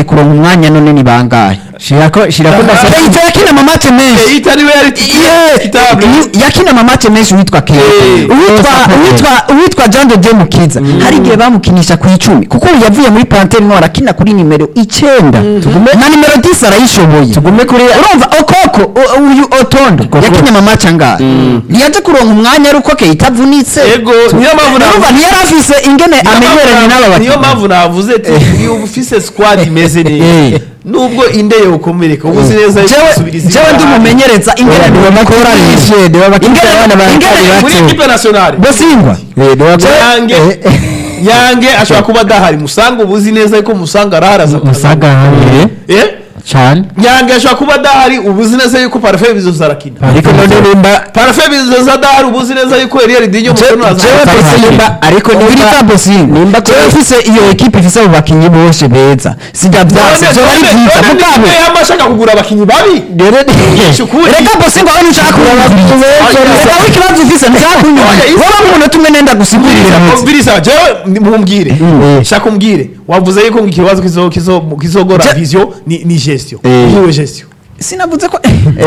kuronka umwanya none ni bangahe shirako shirako ndasa Keita yakina mu match menshi Keita niwe yari kitable Yu- yakina mu match menshi witwa Keita Eh, uwitwa uwitwa uwitwa Jean de Dieu Mukiza hari igihe bamukinisha ku icumi kuko ubu yavuye muri Panthère Noire akina kuri nimero icenda na nimero 10 arayishoboye tugume kuri urumva okoko u- uyu otondo yakinye mu match angahe ntiyaje kuronka umwanya ari uko Keita avunitse Yego, niyo mpamvu urumva navuze- ntiyari afise ingene amenyeranye n'aba niyo bakinnyi mpamvu navuze ati iyo ufise squad imeze neza Eh. nubwo inde yokomereka uba uzi neza yuko jewe usubiriza jewe inyuma ndi hanze. umumenyereza ingene bakoranije niba bakina Ingene- abana ingene- bakiri muri bato equipe nationale bosingwa yange yange ashobora kuba adahari musanga uba uzi neza yuko musanga araharaza musaga hamwe eh cyane nyange ashobora kuba adahari uba uzi neza yuko parafe bizoza arakina ariko none nimba parafe bizoza adahari uba uzi neza yuko Eliel Dinyo Mutono jewe azaza pese nimba ariko nimba bosinga nimba jewe mfise iyo equipe ifise abo bakinyi bose beza sijya vyase none vyo bari none vyiza none mugabo niwe yama ashaka kugura abakinyi babi Shukuri. reka bosinga aho nshaka kuba reka w'ikibazo ufise nshaka kunywa Oya, isi- wowe umuntu tumwe nenda gusigurira muti Mbirisa jewe mumbwire shaka umbwire wavuze yuko ngo ikibazo kizo kizo kizogora Je- vision ni ni gestion Eh. niwe gestion sinavuze ko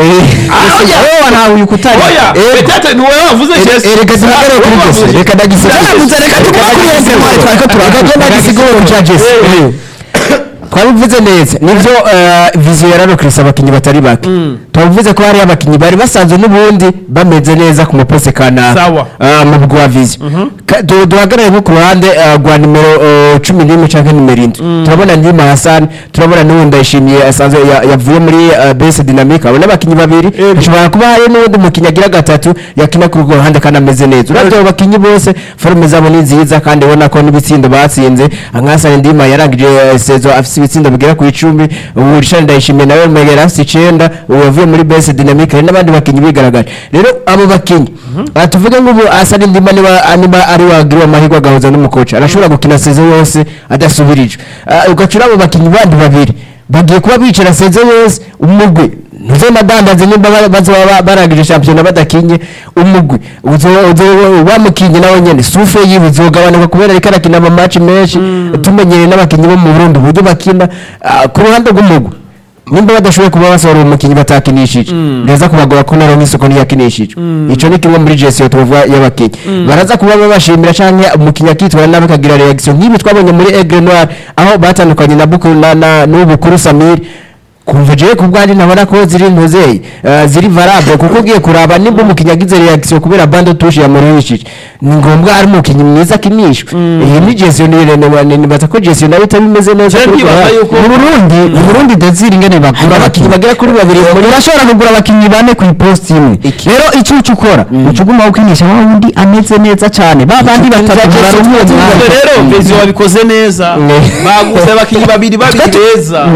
wowe wanawe uyu kutari oya peut-être niwe wavuze gestion reka tunagarure kuri Jesse reka ndagisigure Sinavuze, reka tukurenze mwari twariko turavuga. reka ndagisigure cya Jesse Eh. twabivuze neza nibyo eh, viziyo yararokirisa abakinnyi batari bake twabivuze ko hari abakinnyi bari basanzwe n'ubundi bameze neza ku mupose kanaka Sawa. Ah, mu bwa viziyo Ka- du- duhagarare nko ku ruhande eh, rwa nimero eh, cumi n'imwe cyangwa nimero indwi turabona ndima hasani turabona n'ubu ndayishimiye asanzwe ya- yavuye muri eh, bese dinamike abona abakinnyi babiri hashobora kuba hari n'undi mukinnyi agira gatatu yakina kuri urwo ruhande kandi ameze neza urabye abo bakinnyi bose forume zabo ni nziza kandi ubona ko n'ibitsindo batsinze nkasani ndima yarangije eh, sezo afite ibitsindo bigera ku icumi ubu rishani ndayishimiye nawe mwegera afite icenda ubu yavuye muri bese dinamike hari n'abandi bakinnyi bigaragaje rero abo bakinnyi aha tuvuge ngo ubu asani ndima niba niba ari wagiriwe amahirwe agahuza n'umukoci arashobora gukina sezo yose adasubirijwe Ah, ugacura abo bakinnyi bandi babiri bagiye kuba bicara sezo yose umugwi ntuze madandaze nimba ba- bazoba ba- barangije shampiyona badakinye umugwi uzo- uzo- wamukinye nawe nyene sufe yiwe uzogabanuka kubera ariko arakina amamatch menshi tumenyereye n'abakinyi bo mu burundi uburyo bakina Ah, ku ruhande rw'umugwi nimba badashoboye kuba basohora umukinnyi batakinishije neza kubagora ko naronka isoko ntiyakinishije ico ni kimwe muri gestiyo tuvuga y'abakinnyi baraza kuba babashimira canke umukinnyi akitwara nabi akagira reaction nk'ibi twabonye muri Aigle Noir aho batandukanye na Bukuru na na n'ubukuru Samir kumva jewe ku bwanjye nabona ko ziri ntuzeye uh, ziri variable kuko ugiye kuraba nimba umukinnyi agize reaction kubera bande touche yamurishije ni ngombwa ari umukinnyi mwiza akinishwa iyi ni gestiyo ni ni nibaza ko gestiyo nayo itabimeze neza Je kuri ndibaza Korea. yuko- mu Burundi mu Burundi Desire ingene bagura abakinnyi bagera kuri babiri muri urashobora kugura abakinnyi bane ku iposti imwe rero icyo uca ukora uca uguma ukinisha wa wundi ameze neza cyane ba bandi batatu barumwe Ubwo rero vision wabikoze neza baguze abakinyi babiri babiri beza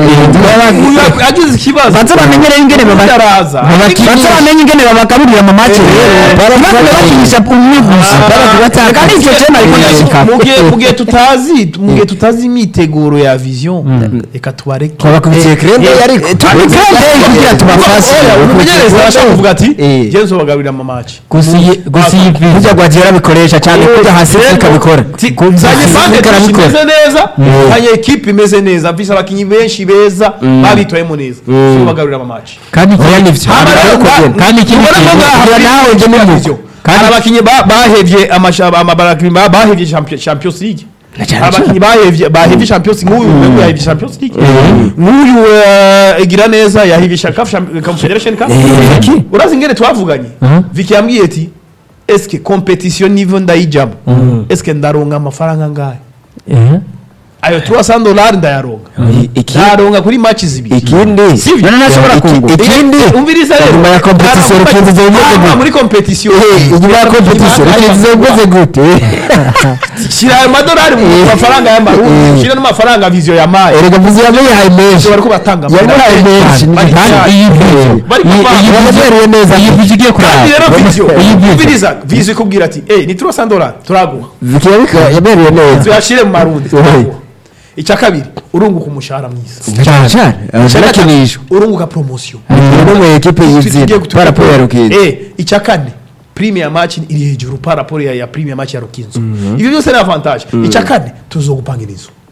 uyu agize ikibazo banza bamenyere ingene baba- Utaraza. banza bamenye ingene babagaburira mu make rero ntibagure bakinisha umwe gusa kandi icyo cyo nari kugashika mu gihe mu gihe tutazi mu gihe tutazi imyiteguro ya vision reka tubareke twabakubitiye krende ariko kugira tubafashe umumenyereza arashaka kuvuga ati Eh. jyewe nzobagaburira mu match gusa iyi gusa iyi burya Guardiola abikoresha cyane kujya hasi ikabikora nzanye bande ikabikora imeze neza nzanye ekipe imeze neza mfise abakinyi benshi beza babitwayemo neza nzobagaburira mu match kandi oya nivyo kandi ikindi kintu kugira nawe nje mu mugo hari abakinyi ba- bahevye amashaba amabarakinyi ba- bahevye Champions- champions league cyane abakinyi bahevye bahevye champions nk'uyu nguyu yahevye champions league nk'uyu eh, igira neza yahevye Cha- CAF Champ- confederation cup Vicky. urazi ingene twavuganye Vicky yambwiye ati eske competition niveau ndayijamo eske ndaronka amafaranga ngahe ayo 300 dollars ndayaronka ndaronka kuri match zibiri ikindi Sivyo? none nashobora Iki- kungu ikindi umviriza rero nyuma ya competition Hama- rukinzi zimeze hama gute muri competition inyuma ya competition rukinzi zimeze gute shyira ayo madolari mu mafaranga y'amarundi shyira n'amafaranga viziyo ya mayi erega mvuze yamuhaye menshi bari ko batanga yamuhaye menshi Bari kandi cyane. iyi video Bari iyi kuva- iyi video neza iyi video igiye kuraba kandi rero viziyo iyi video umviriza viziyo ikubwira ati eh ni 300 dolari turaguha Vicky yabika yabereye neza tuyashyire mu marundi Ohe. turaguha icya kabiri urunguka umushahara mwiza cyane cyane arakinishwa urunguka promotion no mu equipe Tugiye y'izina gutuka- para ya rukinzi eh icya kane prime ya match iri hejuru par rapport ya, ya prime ya match ya rukinzo ibyo byose ni avantage icya kane tuzogupangira inzu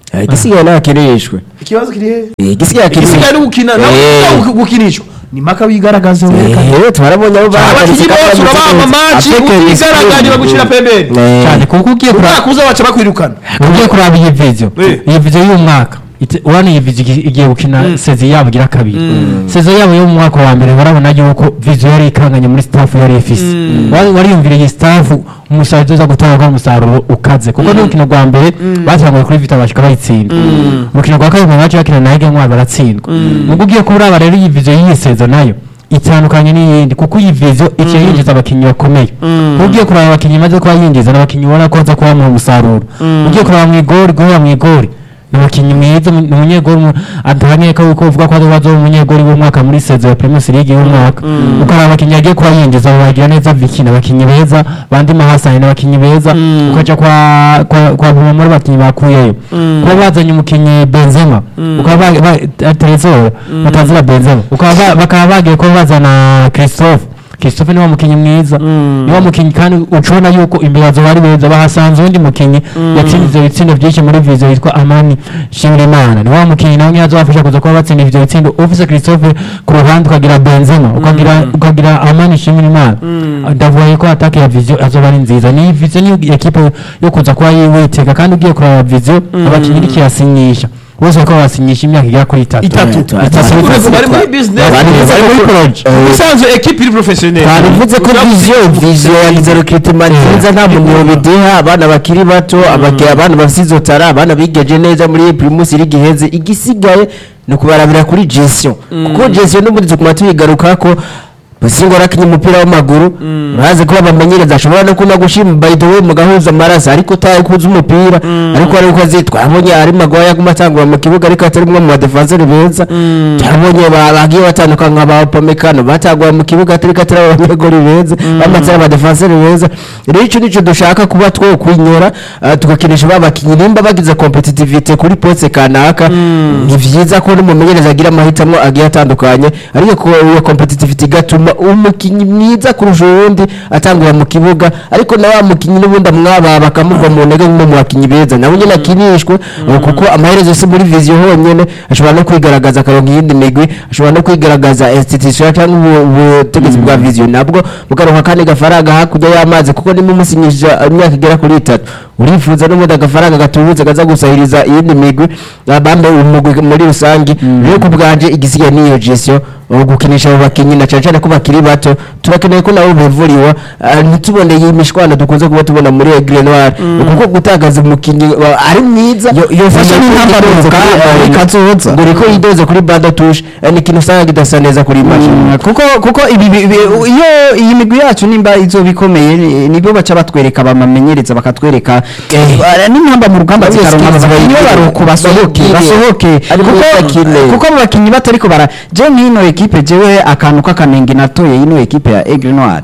Eh, igisigaye ntakinishwe ikibazo kiri hehe Eh, igisigaye igisigaye ni gukina Eh. nawe gukinishwa ni maka wigaragaza werekana Eh, twarabonye abo bahagaritse abakinnyi bose kandi urabaha amaci African utigaragaje Express. bagushyira pembeni Eh, cyane kuko ugiye kuraba umwaka uza baca bakwirukana ugiye kuraba iyi video Eh. iyi video y'uyu mwaka ite- urabona iyi video igi- igiye gukina sezi yabo igira kabiri sezi yabo yo mu mwaka wa mbere barabona yuko video yari ikanganye muri staff yari ifise Wari- wariyumvira iyi staff umusaruro uza gutanga umusaruro ukaze kuko n'urukino rwa mbere batanguye kuri vita bashika bayitsinda urukino rwa kabiri baca bakina na Ege Ntwari baratsindwa nubwo ugiye kuraba rero iyi video y'iyi sezo nayo itandukanye n'iyindi kuko iyi video ikiye yinjiza abakinnyi bakomeye ugiye kuraba abakinnyi imaze kuba yinjiza n'abakinnyi ubona ko baza kubamuha umusaruro ugiye kuraba mu igori guhera mu igori ni umukinnyi mwiza ni umunyegori mu- adahangeka yuko uvuga ko azoba umunyegori w'umwaka muri sezo ya primus league y'umwaka ukaraba abakinnyi yagiye kuba yinjiza bagira neza viki ni abakinnyi beza bandi mahasani ni abakinnyi beza ukaja kwa kwa kwa bumwe muri abakinnyi bakuyeyo kuba bazanye umukinnyi benzema ukaba ba- ba- Trezor batazira benzema ukaba ba- bakaba bagiye kuba bazana christophe christophe niwe mukinnyi mwiza niwe mukinnyi kandi ucubona yuko imbere yazo bari beza bahasanze undi mukinnyi yatsinze ibitsindo byinshi muri vizo yitwa amani shimirimana niwe mukinnyi nawe yazobafasha kuza kuba batsinda ivyo bitsindo ufise christophe ku ruhande ukagira benzema ukagira ukagira amani shimirimana ndavuga yuko atake ya vizo azoba ari nziza ni vizo niyo ekipe yo kuza kuba yiwitega kandi ugiye kuraba vizo abakinnyi iriko irasinyisha bose bariko barasinyisha imyaka igera kuri itatu Itatu. Itatu. Urumva bari muri business Bari bari muri proje. Eh, usanzwe ekipe iri professionnel twabivuze ko viziyo viziyo yagize recruitment nziza nta muntu yobideha abana bakiri bato abake- abana bafite izo tara abana bigeje neza muri primus league iheze igisigaye ni ukubarabira kuri gestion kuko gestion n'ubundi tukuma tuyigarukako Basingo rakinye umupira w'amaguru urazi ko bamenyereza ashobora no kuna gushima by the way mugahuza amaraso ariko utaye kuza umupira ariko ari uko azitwa abonye ari magwaya aguma atangura mu kibuga ariko atari umwe mu badefenseur beza turabonye ba- bagiye batandukana nka ba Upamecano batangura mu kibuga atari ko atari abanyegori beza bamaze ari abadefenseur beza rero icyo nicyo dushaka kuba two kwinyora ah, tugakinisha ba bakinnyi nimba bagize competitivity kuri poste kanaka ni vyiza ko n'umumenyereza agira amahitamo agiye atandukanye ariko ko iyo competitivity igatuma umukinnyi mwiza kurusha uwundi atangura mu kibuga ariko na wa mukinnyi n'ubundi amwaba bakamuva mu ntege nk'umwe mu bakinnyi beza nawe nyine akinishwe uh, kuko amaherezo si muri viziyo honyine ashobora no kwigaragaza akaronka iyindi migwi ashobora no kwigaragaza institution cyangwa ubu- ubutegetsi bwa viziyo nabwo bukaronka kandi gafaranga hakurya y'amazi kuko nimba umusinyisha imyaka igera kuri itatu urifuza n'ubundi agafaranga gatubutse kaza gusahiriza iyindi migwi bambaye umugwi muri rusange rero ku bwanje igisigaye n'iyo gestion uh, gukinisha abo bakinnyi na cyane cyane ko bakiri bato turakeneye ko nabo bivuriwe uh, ntitubone iyi mishwana dukunze kuba tubona muri Aigle Noir kuko gutakaza umukinnyi uh, ari mwiza yofasha n'intambaruka muri kazoza ngo riko yidoze kuri banda touche eh, ni ikintu usanga kidasa neza kuri image Mm, kuko kuko ibi bi- bi- iyo iyi migwi yacu nimba izoba ikomeye ni- nibyo baca batwereka bamamenyereza bakatwereka eh, n'impamba mu rugamba Bamwe zikaronka skills abakinnyi bayigire. baruku basohoke Bayigire. basohoke Ariko kuko bakine. kuko abo bakinnyi batariko bara je nk'ino ekipe jewe akantu k'akanenge natoye ino ekipe ya Aigle Noir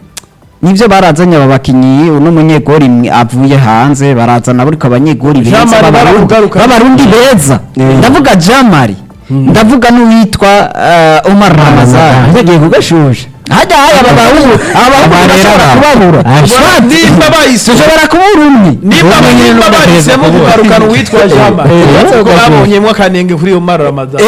nivyo barazanye aba bakinnyi uno munyegori mwe avuye hanze barazana buriko abanyegori beza Jean-Marie b'Abarundi- barakugaruka. b'abarundi beza ndavuga jamari ndavuga n'uwitwa uh, Omar Ramazan yagiye kugashusha hajya haya aba bahungu aba bahungu bashobora kubabura nimba bahise dushobora kubura umwe nimba nimba bahisemo kugarukana uwitwa jamba Eh, kuko babonyemo akanenge kuri iyo mara ramadan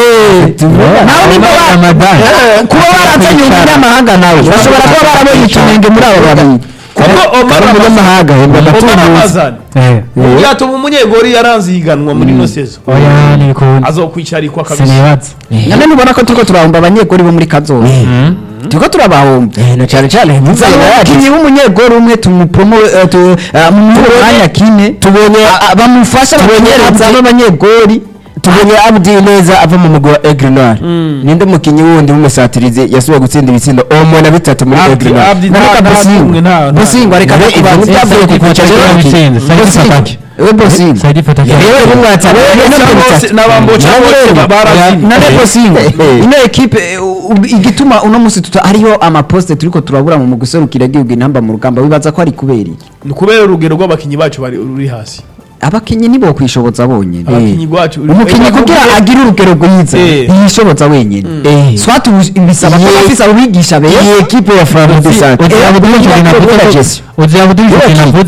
nawe nimba ba- Eh, kuba barazanye umunyamahanga nawe bashobora kuba barabonye ikinenge muri abo babiri kuko omar umunyamahanga hembwa Omar amatungo ramazan Eh, yatuma umunyegori yaranze ihiganwa muri ino sezo oya ntibikunda azokwicarikwa kabisa sinibaza none nubona ko turiko turahomba abanyegori bo muri kazoza turiko turabahomba Eh, na cyane cyane Zana umukinnyi w'umunyegori umwe tumupromo eh, tu- eh, mu mwanya kine tubonye bamufasha bamenyereza b'abanyegori tubonye abdi neza ava mu mugwi wa Aigle Noir ninde mukinnyi wundi w'umusatirizi yasubiye gutsinda ibitsindo omo na bitatu muri Aigle Noir Abdi Naruka nta- nta Busingwa. n'umwe, nta- nta- Busingwa reka Ibyo- ibyo kubanza ntibyavuye ku kuca Busingwa bitsinze, Saidi Fataki. we Busingwa Saidi Fataki. yewe n'umwatsi bose n'abamboca bose barazi nane Busingwa Eh. ino ekipe eh, u- igituma uno musi tuta hariho amaposte turiko turabura mu guserukira igihugu intamba mu rugamba wibaza ko ari kubera iki ni kubera urugero rw'abakinnyi bacu bari ruri hasi abakinnyi nibo kwishoboza bonyine abakinnyi bacu umukinnyi kugira agire urugero rwiza Eh. ntiyishoboza wenyine Eh. swat ubu- bisaba ko Ye- bafise abigisha beza iyi ekipe ya Flambeau du Centre uzi Eh, abudurije bakora navuze gestion. uzi abudurije navuze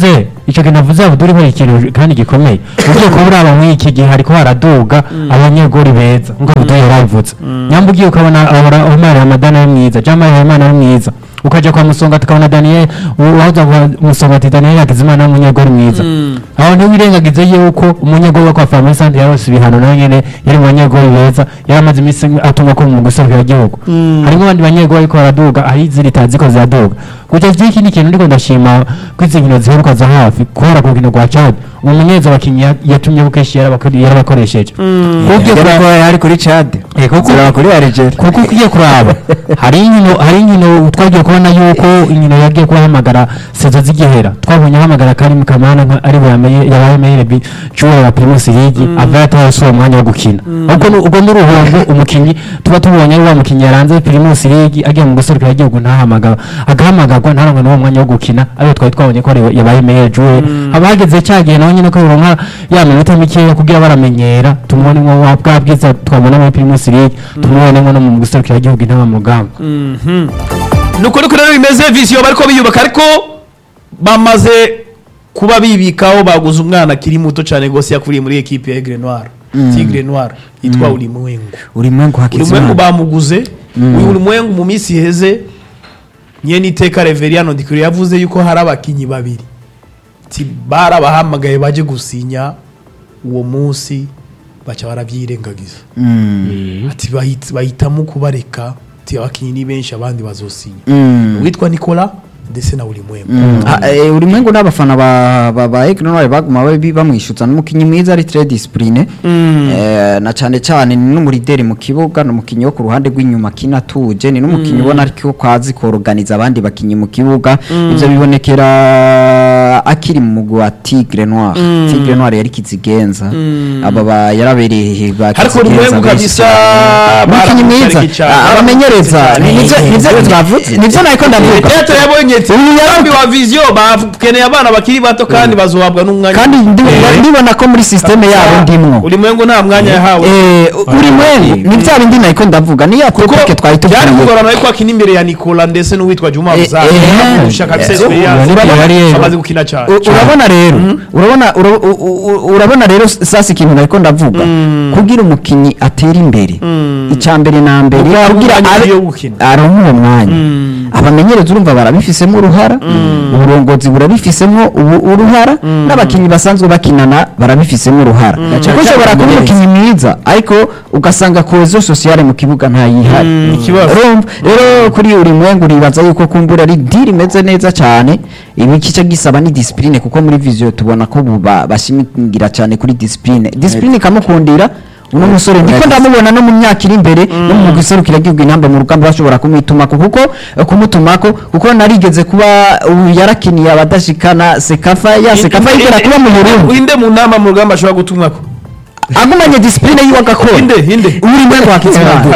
icyo kintu avuze abuduri hari ikintu kandi gikomeye ugiye kuba uraba muri iki gihe hariko haraduga abanyegori beza nk'uko abuduri yarabivuze nyamba ugiye ukabona ahora Omar Ramadana ari mwiza Jamal Habimana ari mwiza ukaja kwa Musonga tukabona Daniel waza kwa Musonga ati Daniel Hakizimana ni umunyegori mwiza aho ntiwirengagize yuko umunyegori wo kwa Family Sante yarose ibihano nawe nyene yari mu banyegori beza yaramaze iminsi atumwa ko mu guserukira igihugu harimo abandi banyegori ariko baraduga hari izindi tazi ko ziraduga guca iki ni ikintu ndiko ndashima ko izi nkino ziheruka za hafi kubera ku rukino rwa Chad umumenyereza abakinnyi ya- yatumye bukeshi yarabakore- yarabakoresheje kuko ugiye Yari kuraba- ko- yari kuri Chad Eh, kuko- ziraba kuri Algeria kuko ugiye kuraba hari inkino hari inkino twagiye kubona yuko inkino yagiye kubahamagara sezo zigihera twabonye ahamagara Karim Kamana nka ari buyamenye yabaye meilleur bi joueur wa Primus League ava yatawasuye umwanya wo gukina ubwo ni- ubwo n'uruhombo umukinnyi tuba tubonye ari wa mukinnyi yaranze Primus League agiye mu guserukira igihugu ntahamagara agahamagarwa ntarangwe n'uwo mwanya wo gukina ariyo twari twabonye ko ari- yabaye meilleur joueur haba hageze cya gihe nawe nyine ko bironka ya minota mikeya kugira baramenyera tumubone nko wa bwa bwiza twabona muri Primus League tumubone nko no mu guserukira igihugu intama mu rugamba nuko nuko rero bimeze visiyo bariko biyubaka ariko bamaze kuba bibikaho baguze umwana akiri muto cyane rwose yakuriye muri ekipe ya Aigle Noir Tigre Noir yitwa Ulimwengu urimwengu Ulimwengu hakizimana bamuguze uyu Ulimwengu mu minsi iheze nyene iteka Reveriano Ndikuri yavuze yuko hari abakinyi babiri ti barabahamagaye baje gusinya uwo munsi baca barabyirengagiza ati bahit- bahitamo kubareka ati abakinyi ni benshi abandi bazosinya uwitwa Nicola ndetse na Ulimwengu Ah, eh, urimwengu n'abafana ba ba ba Aigle Noir baguma babi- bamwishyutsa n'umukinnyi mwiza ari très discipline eh, na cyane cyane ni n'umurideri mu kibuga n'umukinnyi wo ku ruhande rw'inyuma kina tuje ni n'umukinnyi ubona ariko kwazi koroganiza abandi bakinnyi mu kibuga ivyo bibonekera akiri mu mugwi wa Tigre Noir Tigre Noir yari kizigenza aba ba yarabereye ba ariko Ulimwengu kabisa umukinnyi mwiza baramutariki cyane. Ah, abamenyereza ni- nivyo nivyo twavuze nivyo nariko ndavuga Leta yabonye ati umugambi wa viziyo bakeneye abana bakiri bato kandi bazohabwa n'umwanya kandi ndi- ndibona ko muri systeme yabo ndimwo Ulimwengu nta mwanya yahawe Eh, uri mwengu ni bya bindi nariko ndavuga niya topic twari byari tuvuye kugorana ariko akina imbere ya Nicola ndetse n'uwitwa Juma Eh, Muzaka eh, kurusha kabisa eh, experience urabona yari yego. amaze gukina cyane U- urabona rero urabona ura- u- u- urabona rero sasa ikintu nariko ndavuga kugira umukinyi atera imbere icya mbere na mbere Kuko hari kugira umwanya abe- wo gukina. aronke uwo mwanya abamenyereza urumva barabifisemo uruhara uburongozi burabifisemo ubu- uruhara n'abakinnyi basanzwe bakinana barabifisemo uruhara kuko ushobora kuba umukinnyi mwiza ariko ugasanga kohezo sosiyale mu kibuga ntayihari ikibazo. urumva rero kuri uri mwengu uribaza yuko kumbura ari diri imeze neza cyane ibi kice gisaba ni discipline kuko muri viziyo tubona ko ubu ba- bashimingira cyane kuri discipline discipline ikamukundira uno musore ndiko ndamubona no mu myaka iri imbere no mu giserukira gihugu intamba mu rugamba bashobora kumwitumako kuko eh, kumutumako kuko narigeze kuba ubu yarakiniye abadashikana sekafa ya sekafa yigera kuba mu Burundi inde mu nama mu rugamba ashobora gutumwako agumanye discipline yiwe agakora inde inde uri mwengu wakizimana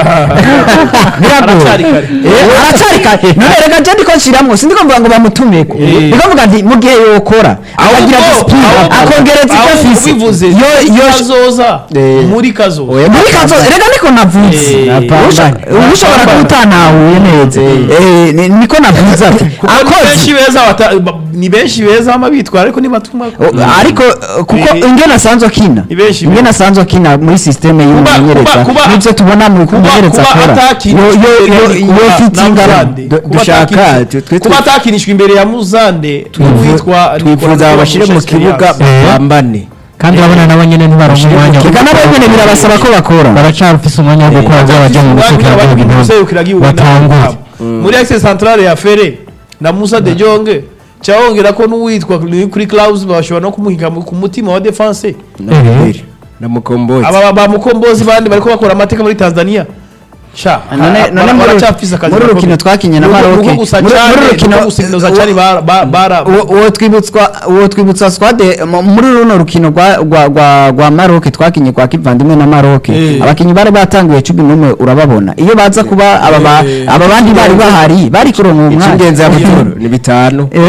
Aracyari kare. Eh, aracyari kare none reka je ndiko nshiramwo sindiko mvuga ngo bamutumeko Eh. ndiko mvuga nti mu gihe yokora akagira Ahubwo- discipline ahubwo- akongereza icyo ahubwo afise ubivuze yo yo kazoza Eh. muri kazoza muri kazo reka niko navuze Eh, Usha- napambane. ushobora kuba utanahuye neza Eh, ni- niko navuze ati kuko ni benshi akoze beza bata- ba- ni benshi beza ama bitwara ariko nibatumwako O- ariko eh, kuko Eh, ingene asanzwe akina ni benshi ingene beza. asanzwe akina muri systeme y'umumenyereza kuba- kuba- nivyo tubona mu kuba kumenyereza kuba akora atakinishwa Yo- yo- imbere yo- ya yo Nicola fitinga na Muzande. Du- Kuba dushaka, atakinishwa- tu- twe- kuba atakinishwa imbere ya muzande witwa twifuza babashyire mu kibuga bambane kandi urabona nabo nyine ntibaronka umwanya Eka nabo nyene birabasaba ko bakora baracarufise umwanya wo gukora vuba bajya mu guserukira igihugu intamba batanguye muri access centrale ya fere na musa de jonge cyahongera ko n'uwitwa kuri clause bashobora no kumuhiga mu- ku mutima wa defense na Muhire, na mukombozi aba ba mukombozi bandi bariko bakora amateka muri Tanzania sha none ha- none bara- muri baracafise akazi muri gakomeye. rukino twakinye na Nuko- Maroc nuko gusa muri cyane, muri nuko rukino gusinyuza cyane bara- ba- bara- uwo uwo twibutswa uwo twibutsa squad mu- muri runo rukino rwa rwa rwa rwa Maroc twakinye kwa kivandimwe na Maroc Eh. abakinyi bari batanguye 11 urababona iyo baza kuba aba ba- Eh. aba bandi bari bahari bari kuronka umwanya icy'ingenzi ya butoro ni bitanu eh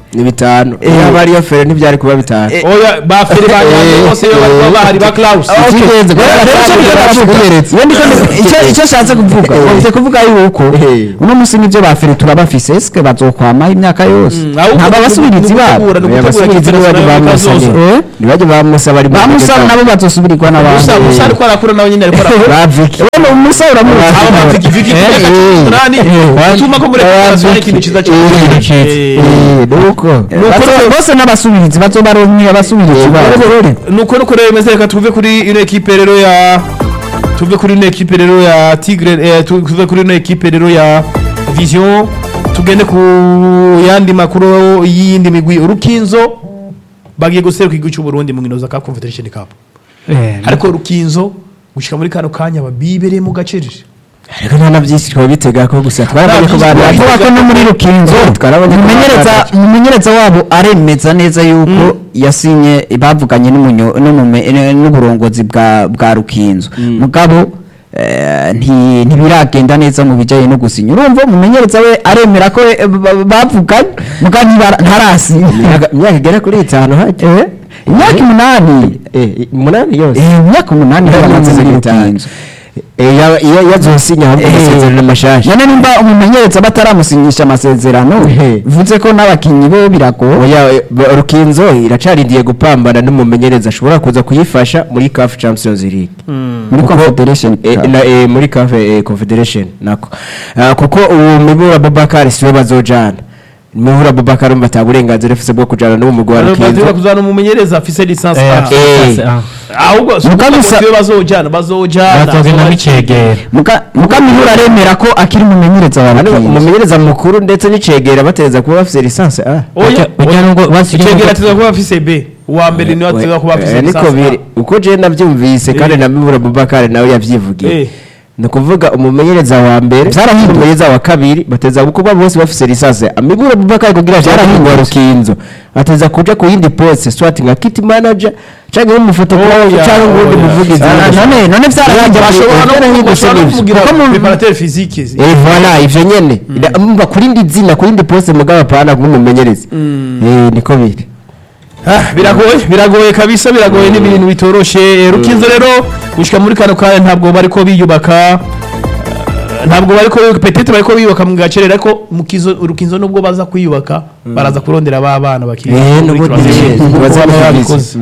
ni bitanu Eh. iyo aba ariyo fere ntibyari kuba bitanu oya ba feri ba nyange bose iyo bari kuba bahari ba Klaus icy'ingenzi kuba Rero icyo batanu biravuga. Iyo ndiko- icyo- icyo nshatse kuvuga Eh. bavuze kuvuga yuko Eh. uno munsi nibyo ba feri turabafise eske bazokwamaho imyaka yose ahubwo nta ni babasubirizi ugutegura, babo ni ugutegura abasubirizi ikipe ntibajya nationale bamusaba y'Afurika zose. ntibajya bamusaba bari mu ba musa mategeko. nabo bazosubirirwa Musa n'abandi Musa ariko arakura nawe nyine ariko arakura ba Vicky Wewe umusa uramuzi aba ba Viki Viki Eh, Viki eh. nani Eh. utuma ko muri Eh, federasiyo ari Viki. ikintu cyiza Eh, cyane cyiza. Eh. Eh, nuko Bazo- bose n'abasubirizi bazobaronke abasubirizi babo nuko nuko rero bimeze reka tuve kuri ino ekipe rero ya tuve kuri ino ekipe rero ya tigre eh, tu- tuve kuri ino ekipe rero ya vision tugende ku yandi makuru y'iyindi migwi urukinzo bagiye guseruka igihugu cy'u Burundi mu nkino za Cup Confederation Cup ariko rukinzo gushika muri kano kanya babibereye mu gacerere ariko nta na byinshi twaba bitega ko gusa twarabonye ko byinshi bari twaba avuga ko no muri rukinzo Twarabonye ko umumenyereza bari- umumenyereza wabo aremeza neza yuko yasinye bavuganye n'umunyo- n'umume- n'uburongozi bwa bwa rukinzo mugabo eh, nti- ntibiragenda neza mu bijyanye no gusinya urumva umumenyereza we aremera ko eh, ba- bavuganye mugabo ntibara- ntarasinya imyaka imyaka igera kuri itanu hajya Eh, imyaka umunani Eh, umunani yose Eh, imyaka umunani Imyaka yaramaze muri itanu. rukinzo Eh, yaba- iyo yazosinya ahubwo Eh. amasezerano mashasha none nimba umumenyereza bataramusinyisha amasezerano Eh. bivuze ko n'abakinnyi be biragoye oya eh, ba- rukinzo iracarindiye gupambana n'umumenyereza ashobora kuza kuyifasha muri CAF Champions League muri Kuko- confederation Eh, Cup. na- eh, muri CAF eh, Confederation nako Ah, kuko uwo mibura Babakar siwe bazojana mibura Babakar umva ata burenganzira afise bwo kujana n'uwo mugwi wa bazira rukinzo kuzana umumenyereza afise lisansi Eh, A. Eh. ah. ahubwo si Mugabe ukuvuga ngo sa- siwe bazojana bazojana batogenda n'icegera Muka- mukamihura aremera ko akiri umumenyereza wa Hano rukinzo umumenyereza mukuru ndetse n'icegera batereza kuba bafise lisansi A oya ujya ngo basigaye icegera tuza kuba afise b uwa mbere niwe tuza kuba afise Eh, niko lisansi A. biri uko je navyumvise kandi Eh. na mibura Babakar nawe Eh. yavyivugiye ni ukuvuga umumenyereza wa mbere Vyarahinduwe. umumenyereza wa kabiri bateza kuba bose bafise lisansi amibura Babakar kugira vyarahindwa rukinzo ateza kuja ku yindi poste swati nka kit manager canke nk'umufotografi Oya, canke ngundi oya. muvugizi Ah, none none vyarahinduwe bashobora no Vyarahindutse bashobora no nivyo. kumugira Kuko mu- preparateur physique Eh voilà ivyo nyene mba kuri ndi zina kuri ndi poste mugabo apana nk'umumenyereza eh niko biri Ah, biragoye biragoye kabisa biragoye n'ibintu bitoroshe Eh, rukinzo rero gushika muri kano kanya ntabwo bariko biyubaka eh, ntabwo bariko petete bariko biyubaka mu gacerere ariko mu kizo urukinzo nubwo baza kwiyubaka baraza kurondera ba bana bakiri eh muri nubundi transition. Kuko baza baba babikoze. babikoze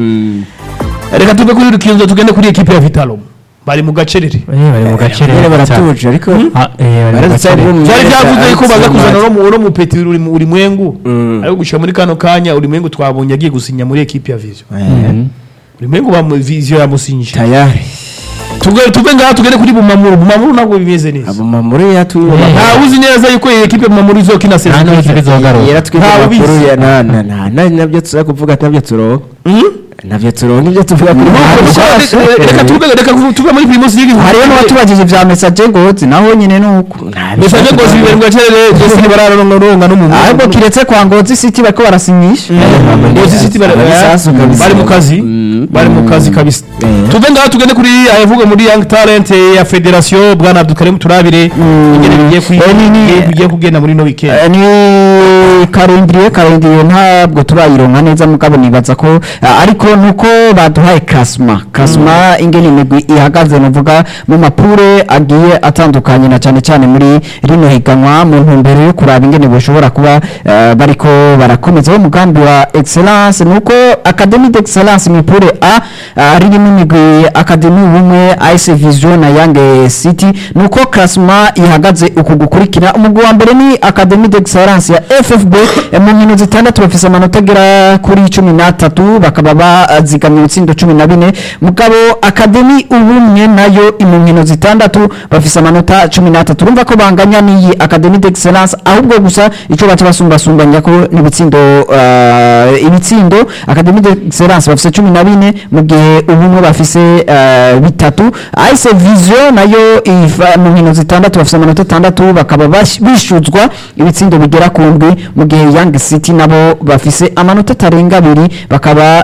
reka tuve kuri rukinzo tugende kuri ekipe ya vitalo bari mu gacerere Eh, bari mu gaciro nyene baratuje ariko Ah, eh, bari mu baradutsa gaciro. bwo byari byavuze ko baza kuzana uno mu- uno mupeti uri mu- uri mwengu Mm. ariko gushika muri kano kanya uri mwengu twabonye agiye gusinya muri ekipe ya vision uri mwengu ba vision yamusinyije tayari tuve tuve ngaha tugende kuri bumamuru bumamuru ntabwo bimeze neza abo mamuri yatuye Eh. ntawe uzi neza yuko iyi ekipe bumamuru izokina nta n'uzi sezon bizogaruka yaratwite Ntawe amakuru ubizi. ya na na na na nabyo tuza kuvuga nabyo turonka nabyo turonka ibyo tuvuga kuri reka tuve reka tuve muri primus league hariyo n'uwatubagije vya message ngozi naho nyine nuko mesaje ngo zibere mu gacerere ndetse ntibararonga no mu ahubwo kiretse kwa ngozi city bariko barasinyisha Ngozi City bari Amasasu kabisa. bari mu kazi Mm. bari mu kazi kabisa Eh. tuve ngaha tugende kuri ayavuga muri young talent ya federation bwana Abdulkarim turabire ingene bigiye kwi- Eh, ni- ni- bigiye- bigiye kugenda muri no weekend Eh, ni karindiriye karindiriye ntabwo turayironka neza mugabo nibaza ko eh, ariko nuko baduhaye kasma kasma ingene imigwi ihagaze nuvuga mu mapure agiye atandukanye na cyane cyane muri rino higanwa mu ntumbero yo kuraba ingene bashobora kuba eh, bariko barakomeza umugambi wa excellence nuko academy d'excellence mu ipure a ah, ririmo imigwi academy ubumwe ice vision na yange city nuko klasma ihagaze uku gukurikira umugwi wa mbere ni academy d'excellence ya ffb eh, mu nkino zitandatu bafise amanota agera kuri cumi n'atatu bakaba bazigamye ibitsindo cumi na bine mugabo academy ubumwe nayo mu nkino zitandatu bafise amanota cumi n'atatu urumva ko banganya n'iyi academy d'excellence ahubwo gusa icyo baca basumbasumbanya ko n'ibitsindo uh, ibitsindo academy d'excellence bafise cumi na bine mu gihe ubumwe bafise uh, bitatu ice vision nayo iva mu nkino zitandatu bafise amanota atandatu bakaba bash- bishuzwa ibitsindo bigera ku ndwi mu gihe young city nabo bafise amanota atarenga abiri bakaba bishuzwa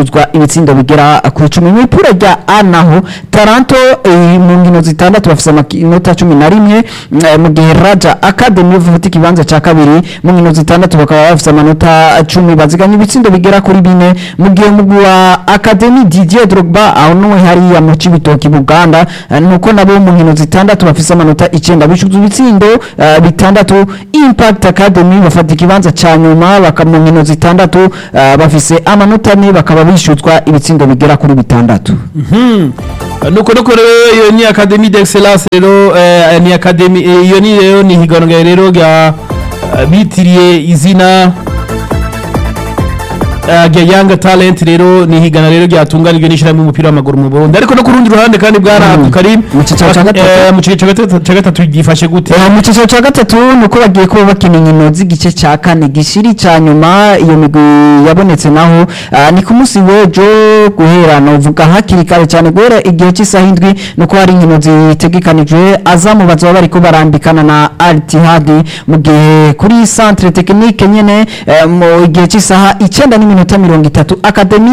bishuzwa ibitsindo bigera ku icumi mu ipura rya A naho Taranto eh, mu nkino zitandatu bafise amanota cumi na rimwe eh, mu gihe Raja Academy bafite ikibanza cya kabiri mu nkino zitandatu bakaba bafise amanota cumi baziganya ibitsindo bigera kuri bine mu gihe umugwi wa Academy Didier Drogba aho nuwe hariya mu Cibitoki Buganda eh, nuko nabo mu nkino zitandatu bafise amanota icenda bishuza ibitsindo eh, bitandatu Impact Academy bafata ikibanza ca nyuma baka mu nkino zitandatu eh, bafise amanota ane bakaba bishuzwa ibitsindo bigera kuri bitandatu nuko nuko rero iyo ni academy d'excellence rero eh, ni academy eh, iyo ni rero ni higanwa rero rya eh, bitiriye izina eh, rya young talent rero ni higana rero ryatunganijwe n'ishyirahamwe umupira w'amaguru mu Burundi ariko no ku rundi ruhande kandi bwana Abdul Karim Mu cyiciro ca gatatu. eh, mu cyiciro ca gatatu- ca gatatu gifashe gute Eh, mu cyiciro cya gatatu ni uko bagiye kuba bakina inkino z'igice cya kane gishiri cya nyuma iyo migwi yabonetse naho ah, ni ku munsi w'ejo guhera novuga hakiri kare cyane guhera igihe cy'isaha indwi ni uko hari inkino zitegekanijwe azamu bazaba bariko barambikana na altihadi mu gihe kuri centre technique nyene eh, mu gihe cy'isaha icyenda n'iminota mirongo itatu akademi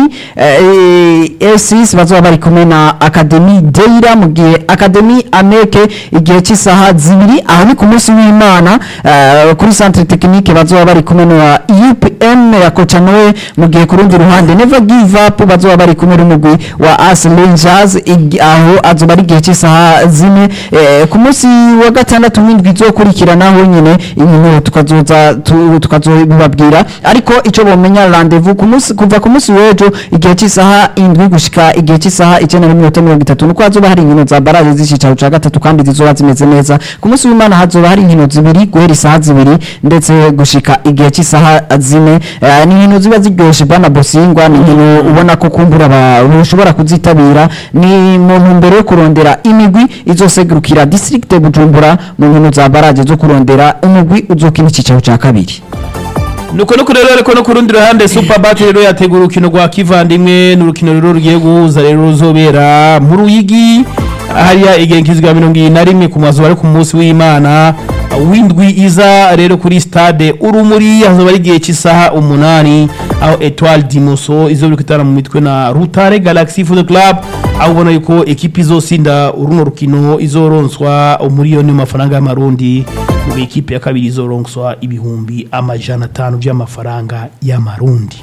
esis bazaba bari kumwe na akademi deira mu gihe akademi ameke igihe cy'isaha zibiri aho ni ku munsi w'imana eh, kuri centre technique bazaba bari kumwe na upm ya koca nowe mu gihe ku rundi ruhande never give up bazaba bari kumwe n'umugwi wa as rangers igi- aho azoba ari igihe cy'isaha zine eh, ku munsi wa gatandatu w'indwi izokurikiranaho nyine inkino tukazoza tu- tukazobibabwira ariko icyo bomenya rendezvous ku munsi kuva ku munsi w'ejo igihe cy'isaha indwi gushika igihe cy'isaha icyenda n'iminota mirongo itatu nuko hazoba hari inkino za baraje z'icicaro cya gatatu kandi zizoba zimeze neza ku munsi w'imana hazoba hari inkino zibiri guhera isaha zibiri ndetse gushika igihe cy'isaha zine Eh, ni inkino ziba ziryoshe bwana bosingwa ni inkino ubona ko kumbura abantu bashobora kuzitabira ni mu ntumbero yo kurondera imigwi izosegurukira district bujumbura mu nkino za baraje zo kurondera umugwi uzokina icyicaro cya kabiri nuko nuko rero ariko no ku rundi ruhande super bat rero yategura urukino rwa kivandimwe ni urukino rero rugiye guhuza rero ruzobera mu ruyigi hariya igenkizwa mirongo irindwi na rimwe ku mazu bari ku munsi w'imana w'indwi iza rero kuri stade urumuri hazoba ari igihe cy'isaha umunani aho etoile dimoso izo biri kwitana mu mitwe na rutare galaxy football club aho ubona yuko ekipi izosinda runo rukino izoronswa umuriyoni w'amafaranga y'amarundi mu gihe ikipe ya kabiri izoronswa ibihumbi amajana atanu by'amafaranga y'amarundi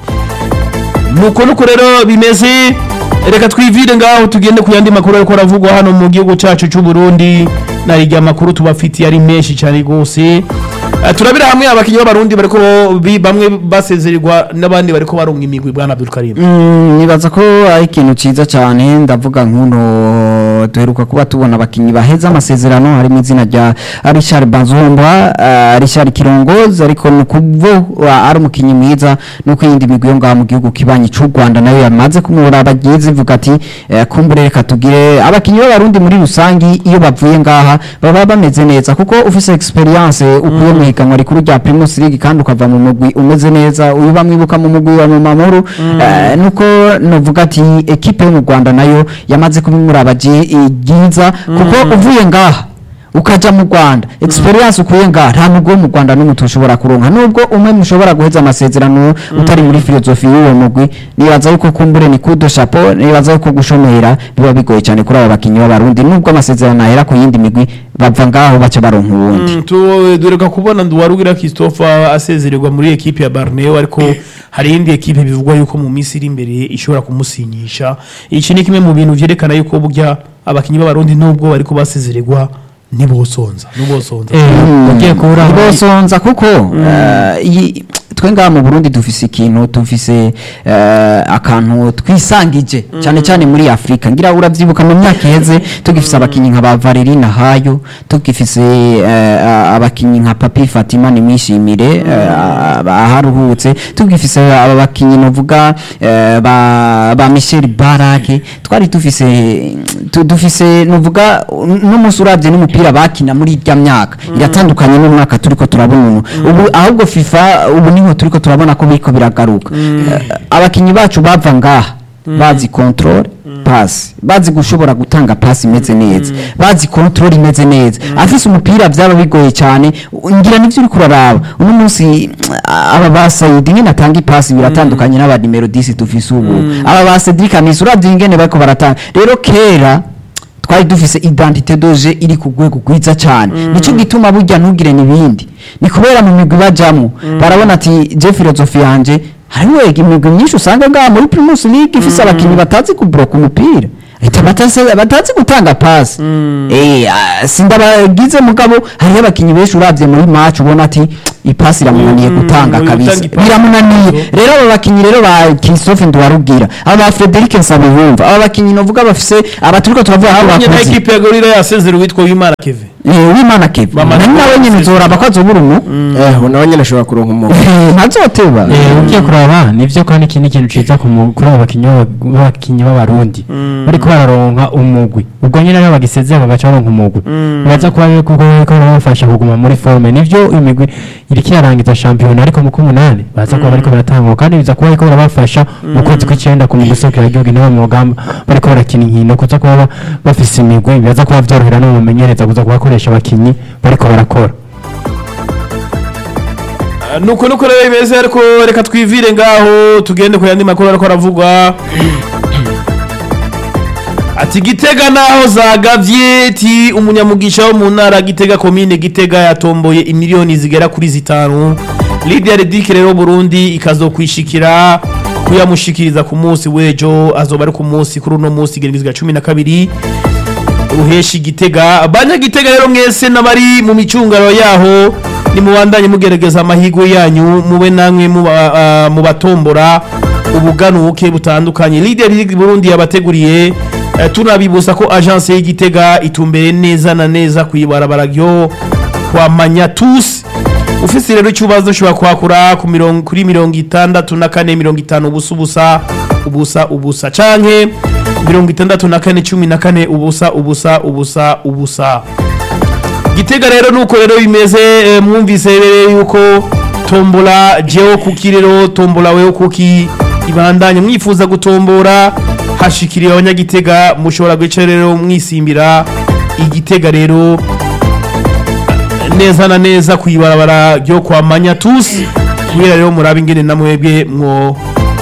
nuko nuko rero bimeze reka twivire ngaho tugende ku yandi makuru ariko aravugwa hano mu gihugu cyacu cy'u Burundi na irya makuru tubafitiye ari menshi cyane rwose Eh, turabira hamwe abakinnyi b'abarundi bariko bi- bamwe basezererwa n'abandi bariko baronka imigwi bwana Abdul Karim Mm, nibaza ko ari ikintu cyiza cyane ndavuga nk'uno duheruka kuba tubona abakinnyi baheza amasezerano harimo izina rya Richard Bazomba uh, Richard Kirongozi ariko ni kuvo ari umukinnyi mwiza nuko iyindi migwi yo ngaha mu gihugu kibanyi cy'u Rwanda nayo yamaze kumubura abagize ivuga ati eh, kumbure reka tugire abakinnyi b'abarundi muri rusangi iyo bavuye ngaha baba bameze neza kuko ufise experience ukuye mu higanwa rikuru rya Primus League kandi ukava mu mugwi umeze neza uyu bamwibuka mu mugwi wa Mumamuru eh, nuko novuga ati ekipe yo mu Rwanda nayo yamaze kubimuraba byiza kuko uvuye ngaha ukaja mu Rwanda experience ukuye ngaha nta mugwi wo mu Rwanda n'umwe ushobora kuronka nubwo umwe mushobora guheza amasezerano utari muri filozofi y'uwo mugwi nibaza yuko kumbure ni kudo chapeau nibaza yuko gushomera biba bigoye cyane kuri aba bakinnyi b'abarundi nubwo amasezerano ahera ku yindi migwi bava ngaho baca baronka uwundi Mm, tu- duheruka kubona Nduwarugira Christophe asezererwa muri ekipe ya Barneo ariko hari indi ekipe bivugwa yuko mu minsi iri imbere ishobora kumusinyisha iki ni kimwe mu bintu vyerekana yuko burya abakinnyi b'abarundi nubwo bariko basezererwa ntibosonza ntibosonza ugiye kubura bosonza kuko eh, iyi- twe ngaha mu Burundi dufise ikintu dufise eh, akantu twisangije cyane cyane muri Afrika ngira uravyibuka mu myaka iheze tugifise abakinyi nka ba Valerie Nahayo tugifise eh, abakinyi nka Papi Fatima nimishimire aharuhutse tugifise aba bakinyi novuga eh, ba ba Michel Barake twari dufise tu- dufise novuga n'umunsi uravye n'umupira bakina muri irya myaka iratandukanye n'umwaka turiko turabona ubu ubu ahubwo FIFA ubu niho turiko turabona ko biriko biragaruka Eh, abakinyi bacu bava ngaha bazi control pasi bazi gushobora gutanga pasi imeze neza bazi control imeze neza afise umupira byaba bigoye cyane ngira nivyo uri kuraraba uno munsi aba ba Saidi nyine atanga ipasi biratandukanye n'aba nimero 10 dufise ubu aba ba Cedric Amis uravye ingene bariko baratanga rero kera twari dufise identité doje iri ku rwego rwiza cyane nico gituma burya ntugire n'ibindi ni kubera mu migwi bajamwo barabona ati je filozofi yanje hariho imigwi myinshi usanga ngaha muri Primus League ifise abakinnyi batazi kubloka umupira Ita batazi, batazi gutanga pasi eh ah, sindabagize mugabo hariho abakinnyi benshi uravye muri match ubona ati ipasi iramunaniye gutanga gutanga kabisa ipasi. biramunaniye rero aba bakinnyi rero ba Christophe Ndwarubwira aba ba Frederic Nsabiyumva aba bakinnyi novuga bafise aba turiko turavuga ko abonye na bakuze ekipe ya gorira yasezera uwitwa wimana keve Eh, w'Imana Kevin Bamaze nari nawe nyine kubasezera. uzoraba ko azobura umu eh nawe nyine ashobora kuronka umuntu ntazoteba Eh, ugiye kuraba nivyo kandi iki ni ikintu ciza ku mu- kuri abo bakinyi b'aba- b'abakinyi b'abarundi bariko bararonka umugwi ubwo nyine ariho bagisezeye bagaca baronka umugwi bibaza kuba rero kuko bariko barabafasha kuguma muri forme nivyo imigwi iriko irarangiza shampiyona ariko mu kumunani baza kuba bariko baratangwa kandi biza kuba bariko barabafasha mu kwezi kw'icenda ku migwi isoko y'igihugu niho mu rugamba bariko barakina inkino kuza kuba ba- bafise imigwi bibaza kuba vyorohera n'umumenyereza kuza kubakoresha abakinyi bariko barakora nuko nuko rero bimeze ariko reka twivire ngaho tugende ku yandi makuru ariko aravugwa ati gitega naho zagavye ti umunyamugisha wo mu ntara gitega komine gitega yatomboye imiliyoni zigera kuri zitanu Lydia Redike rero Burundi ikazokwishikira kuyamushikiriza ku munsi w'ejo azoba ari ku munsi kuri uno munsi igenekezwa cumi na kabiri ruheshi gitega abanyagitega rero mwese n'abari mu micungaro yaho nimubandanye mugerageza amahirwe yanyu mube namwe muba- ah, mubatombora ubuganuke butandukanye Leader League Burundi yabateguriye eh, tunabibusa ko agence y'igitega itumbere neza na neza kwibarabara ryo kwa Manyatus ufise rero ikibazo ushobora kwakura ku mirongo kuri mirongo itandatu na kane mirongo itanu ubusa ubusa ubusa ubusa canke mirongo itandatu na kane cumi na kane ubusa ubusa ubusa ubusa gitega rero nuko rero bimeze eh, mwumvise rero yuko tombola jewe kuki rero tombola wewe kuki ibandanye mwifuza gutombora hashikiriye abanyagitega mushobora guca rero mwisimbira igitega rero neza na neza kwibarabara ryo kwa Manyatus kubera rero murabe ingene namwebwe mwo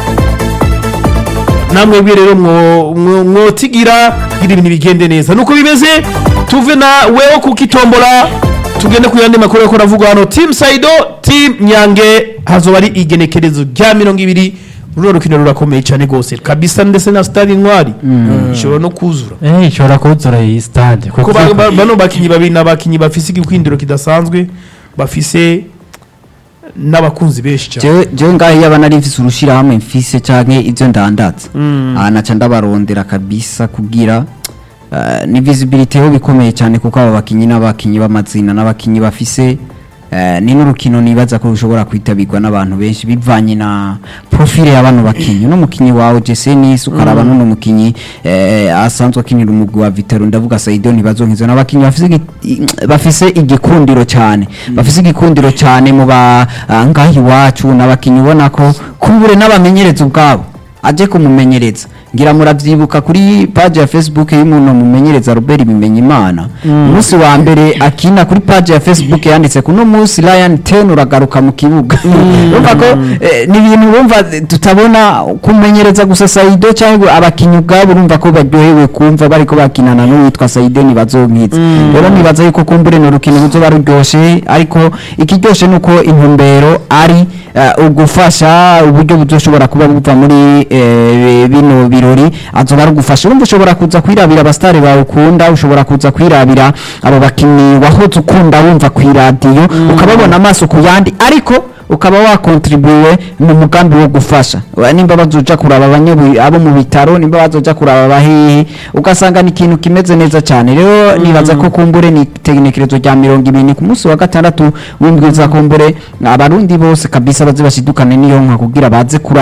namwebwe rero mwo mwo- mwotigira kugira ibintu bigende neza nuko bimeze tuve na wewe kukitombola tugende ku yandi makuru ko ravuga hano team Saido team Nyange hazoba ari igenekerezo rya mirongo ibiri runo rukino rurakomeye cyane gose kabisa ndetse na stade intwari ishobora no kuzura eh ishobora kuzura iyi stade kuko ba- ba- bano bakinyi babiri n'abakinyi bafise igikwindiro kidasanzwe bafise n'abakunzi benshi cyane jewe jewe ngaho iyo abana mfise urushirahamwe mfise canke ivyo ndandaza aha naca ndabarondera kabisa kugira eh, ni visibility ho bikomeye cyane kuko aba bakinyi n'abakinyi b'amazina n'abakinyi bafise eh, ni n'urukino nibaza ko rushobora kwitabirwa n'abantu benshi bivanye na profile ya bano bakinyi uno mukinyi wawe Jesse Nis ukaraba n'uno mukinyi eh, asanzwe akinira umugwi wa Vitero ndavuga Saido ntibazonkiza n'abakinyi bafise igi- i- bafise igikundiro cyane bafise igikundiro cyane mu ba ah, ngaho iwacu n'abakinyi ubona ko kubure n'abamenyereza ubwabo aje kumumenyereza ngira muravyibuka kuri page ya Facebook y'umuntu mumenyereza Robert Bimenyimana umunsi wa mbere akina kuri page ya Facebook yanditse kuno munsi Ryan Ten uragaruka mu kibuga urumva ko eh, ni ibintu urumva tutabona kumenyereza gusa Saido cyangwa abakinyi ubwabo urumva ko baryohewe kumva bariko bakinana n'uwitwa Saido ntibazonkiza rero nibaza yuko kumbure ni urukino ruzoba ruryoshe ariko ikiryoshe nuko intumbero ari eh, ugufasha uburyo buzoshobora kuba buva muri eh, bino birori azoba ari ugufasha urumva ushobora kuza kwirabira abasitari bawe ukunda ushobora kuza kwirabira abo bakinnyi wahoze ukunda wumva ku iradiyo ukababona amaso ku yandi ariko ukaba wakontribuwe mu mugambi wo gufasha Wa- nimba bazoja kuraba abanyabu abo mu bitaro nimba bazoja kuraba abahehe ugasanga ni ikintu kimeze neza cyane rero nibaza ko kumbure ni tegenekerezo rya mirongo ibiri ku munsi wa gatandatu w'indwi za kumbure abarundi bose kabisa baze bashidukane n'iyo nka kugira baze kuraba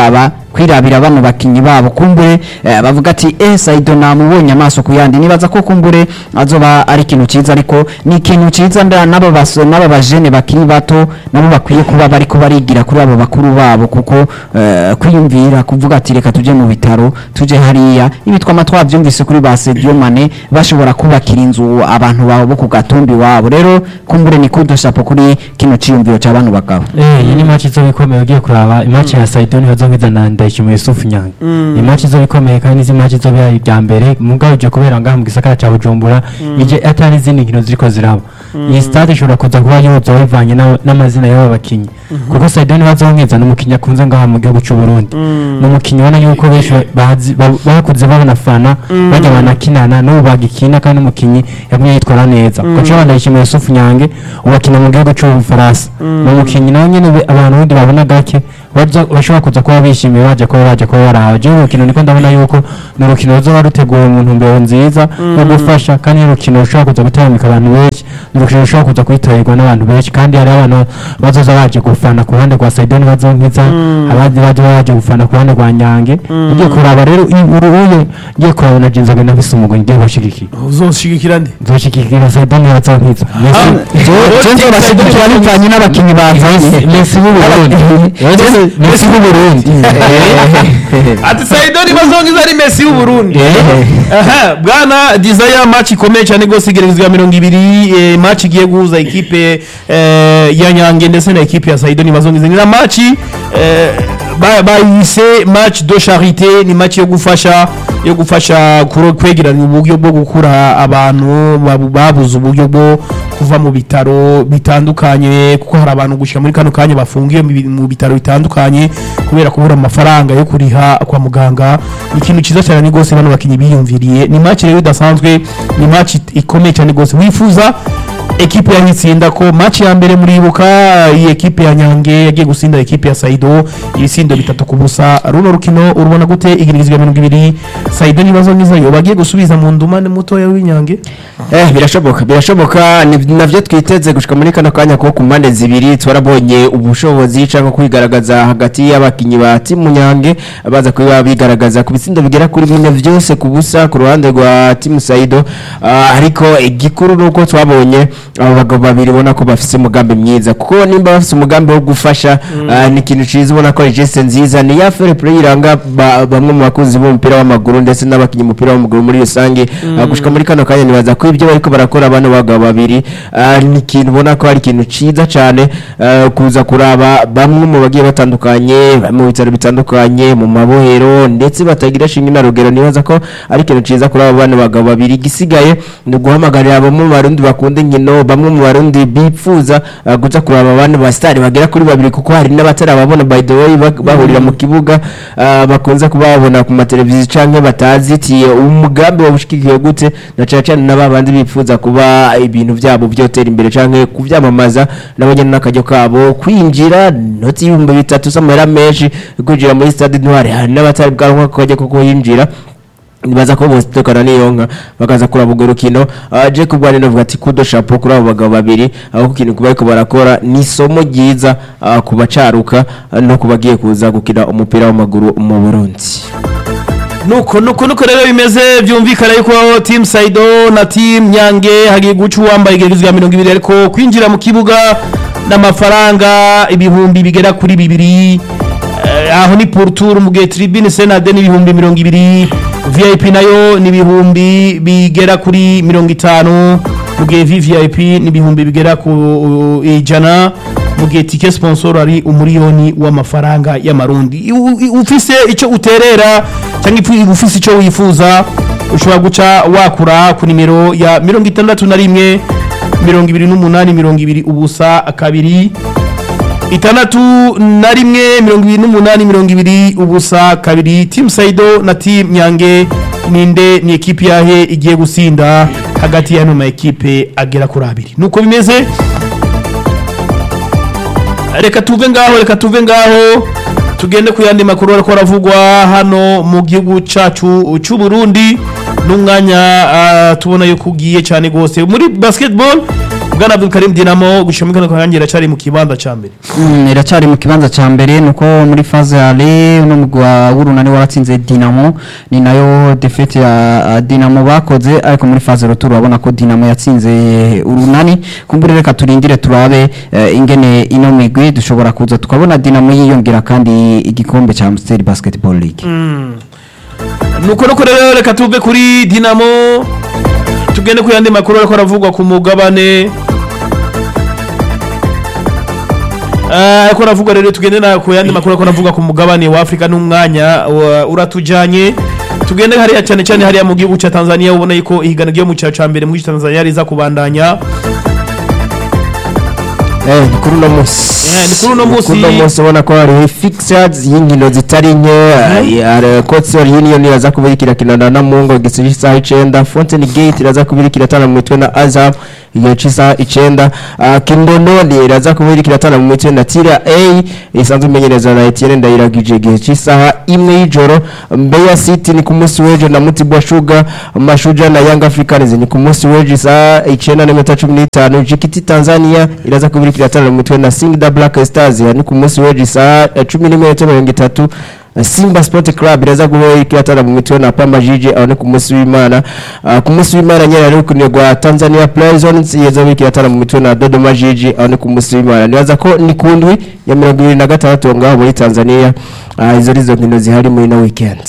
kwirabira bano bakinyi babo kumbure eh, bavuga ati eh Saido namubonye amaso ku yandi nibaza ko kumbure azoba ari ikintu ciza ariko ni ikintu ciza nda nabo baso nabo bajene bakiri bato nabo bakwiye kuba bariko barigira kuri abo bakuru babo kuko eh, kwiyumvira kuvuga ati reka tuje mu bitaro tuje hariya ibi twama twavyumvise kuri ba Sadio Mane bashobora kubakira inzu abantu babo bo ku gatumbi wabo rero kumbure ni kudo chapo kuri kino ciyumviro c'abantu bagabo Eh, iyi ni match izo bikomeye ugiye kuraba imatch ya Saidoni hazongiza na Ndayishimiye Yusuf Nyange ni match izo bikomeye kandi izi match izo bihaye ibya mbere mugabo ije kubera ngaha mu gisagara ca Bujumbura ije atari izindi nkino ziriko ziraba iyi stade ishobora kuza kuba yuzuye bivanye na- n'amazina y'aba bakinyi kuko Saidoni bazongiza ni umukinyi akunze ngaha mu gihugu c'u Burundi ni umukinyi ubona yuko benshi bazi- ba- bakuze babona fana bajya banakinana n'ubu bagikina kandi n'umukinyi yagumye yitwara neza kuko Ndayishimiye Yusuf Nyange ubu akina mu gihugu c'Ubufaransa ni umukinyi nawe nyene be- abantu bundi babona gake baza- bashobora kuza kuba bishimiye baje kuba baje kuba baraba jewe urukino niko ndabona yuko ni urukino ruzoba ruteguwe mu ntumbero nziza yo gufasha kandi ni urukino rushobora kuza gutamika abantu benshi ni urukino rushobora kuza kwitabirwa n'abantu benshi kandi hari abantu bazoza baje gufana ku ruhande rwa Saidoni bazonkiza abandi baje baje gufana ku ruhande rwa Nyange ugiye kuraba rero uruye ngiye kuraba na Jinzoga nafise umugwi ngiye bashigikira uzoshigikira nde nzoshigikira Saidoni bazonkiza Jenzo bashyigikira bivanye n'abakinyi bavanye Messi w'Uburundi Messi w'Uburundi ati Saidoni bazongiza ari Messi w'Uburundi aha bwana desire match ikomeye cyane gose igeragezwa mirongo ibiri eh, match igiye guhuza ekipe eh, ya Nyange ndetse na ekipe ya Saidoni bazongiza ni na match eh, ba- bayise match de charité ni match yo gufasha yo gufasha kuro- kwegeranya uburyo bwo gukura abantu babu- babuze uburyo bwo kuva mu bitaro bitandukanye kuko hari abantu gushika muri kano kanya bafungiye mu bi- mu bitaro bitandukanye kubera kubura amafaranga yo kuriha kwa muganga ni ikintu cyiza cyane rwose bano bakinnyi biyumviriye ni match rero idasanzwe ni match it- ikomeye cyane rwose wifuza ekipe yahitsinda ko match ya mbere muribuka iyi ekipe ya Nyange yagiye gusinda ekipe ya Saido ibisindo bitatu ku busa runo rukino urubona gute igirizwa mirongo ibiri Saido nibazo ngizayo bagiye gusubiza mu ndumane mutoya w'Inyange Eh birashoboka birashoboka ni navyo twiteze gushika muri kano kanya ko ku mpande zibiri twarabonye ubushobozi cyangwa kwigaragaza hagati y'abakinyi ba timu Nyange baza kuba bigaragaza ku bitsindo bigera kuri bine vyose ku busa ku ruhande rwa timu Saido Ah, ariko igikuru nuko twabonye abo bagabo babiri ubona ko bafise umugambi mwiza kuko nimba bafise umugambi wo gufasha ah, ni ikintu ciza ubona ko ari geste nziza ni ya fair play iranga ba- bamwe mu bakunzi b'umupira w'amaguru ndetse n'abakinyi umupira w'amaguru muri rusange Ah, gushika muri kano kanya nibaza ko ibyo bariko barakora bano bagabo babiri ah, ni ikintu ubona ko ari ikintu ciza cyane ah, kuza kuraba bamwe mu bagiye batandukanye bari mu bitaro bitandukanye mu mabohero ndetse batagira shinge na rugero nibaza ko ari ikintu ciza kuri abo bana bagabo babiri igisigaye ni uguhamagarira bamwe mu barundi bakunda inkino bamwe mu barundi bipfuza ah, kuza kuraba abandi basitari bagera kuri babiri kuko hari n'abatarababona by the way bak- bahurira mu kibuga ah, bakunze kuba babona ku mateleviziyo canke batazi ati umugambi wabushikikiye gute na cyane cyane n'aba bandi bipfuza kuba ibintu byabo byotera imbere canke kuvyamamaza nabo nyene n'akaryo kabo kwinjira noti y'ibihumbi bitatu s'amahera menshi kwinjira muri stade ntwari hari n'abatari bwaronka kajya kuko yinjira nibaza ko bose tukana niyo nka bakaza kuraba urwo rukino uh, Jacob Bwane navuga ati kudo chapeau kuri abo bagabo babiri aho ku kintu kubariko barakora ni isomo ryiza uh, ku bacaruka uh, no kubagiye kuza gukina umupira w'amaguru mu Burundi nuko nuko nuko rero bimeze byumvikana yuko team Saido na team Nyange hagiye guca uwambaye igeragezwa mirongo ibiri ariko kwinjira mu kibuga n'amafaranga ibihumbi bigera kuri bibiri Eh, aho ni pour tour mu gihe tribune senade n'ibihumbi mirongo ibiri vip nayo ni ibihumbi bigera kuri mirongo itanu mu gihe vvip ni ibihumbi bigera ku uh, ijana mu gihe tike sponsor ari umuriyoni w'amafaranga y'amarundi U- u- ufise icyo uterera cyangwa ifu- ufise icyo wifuza ushobora guca wakura ku nimero ya mirongo itandatu na rimwe mirongo ibiri n'umunani mirongo ibiri ubusa kabiri itandatu na rimwe mirongo ibiri n'umunani mirongo ibiri ubusa kabiri timu saido na timu nyange ninde ni ekipi yahe igiye gusinda hagati y'ano ma ekipe agera kuri abiri nuko bimeze reka tuve ngaho reka tuve ngaho tugende ku yandi makuru ariko aravugwa hano mu gihugu cyacu cy'u Burundi n'umwanya ah, tubona yuko ugiye cyane rwose muri basketball bwana Abdul Karim Dinamo gushika muri kano kanya iracari mu kibanza ca mbere Mm, iracyari mu kibanza cya mbere nuko muri faze ya ale uno mugwi wa w'urunani waratsinze dinamo ni nayo defete ya uh, dinamo bakoze ariko muri faze retour urabona ko dinamo yatsinze urunani kumbure reka turindire turabe eh, ingene ino migwi dushobora kuza tukabona dinamo yiyongera kandi igikombe cya Amstel Basketball League nuko nuko rero reka tuve kuri Dinamo tugende ku yandi makuru ariko aravugwa ku mugabane Ah, ariko aravugwa rero tugende na ku yandi makuru ariko aravugwa ku mugabane wa Afrika n'umwanya wa- uratujanye tugende hariya cyane cyane hariya mu gihugu cya Tanzania ubona yuko ihiganwa ryo mu cyaro ca mbere mu gihugu cya Tanzania riza kubandanya Eh, ni kuri uno munsi Eh, ni kuri uno munsi. Kuri uno munsi ubona ko hariho fixers y'inkino zitari nke hari Cotsol Union iraza kubirikira kinana na Mungo igisiga isaha icenda Fountain Gate iraza kubirikira tana mu mitwe na Azam igihe cy'isaha icenda Ah, Kindondoni iraza kubirikira tana mu mitwe na Tira A isanzwe imenyereza na Etienne Ndayiragije igihe cy'isaha imwe y'ijoro Mbeya City ni ku munsi w'ejo na Mutibwa Sugar Mashuja na Young Africans ni ku munsi w'ejo isaha icenda n'iminota cumi n'itanu Jikiti Tanzania iraza kubirikira tana mu mitwe na Singida Black Stars ni ku munsi w'ejo isaha eh, cumi n'iminota mirongo itatu Simba Sport Club iraza guhera tana mu mitwe na Pamba Jiji aho ni ku munsi w'Imana Ah, ku munsi w'Imana nyene ari kunegwa Tanzania Prisons yeza bikira tana mu mitwe na Dodoma Jiji aho ni ku munsi w'Imana nibaza ko ni kundwi ya mirongo ibiri na gatandatu ngaho muri Tanzania Ah, izo arizo nkino zihari muri no weekend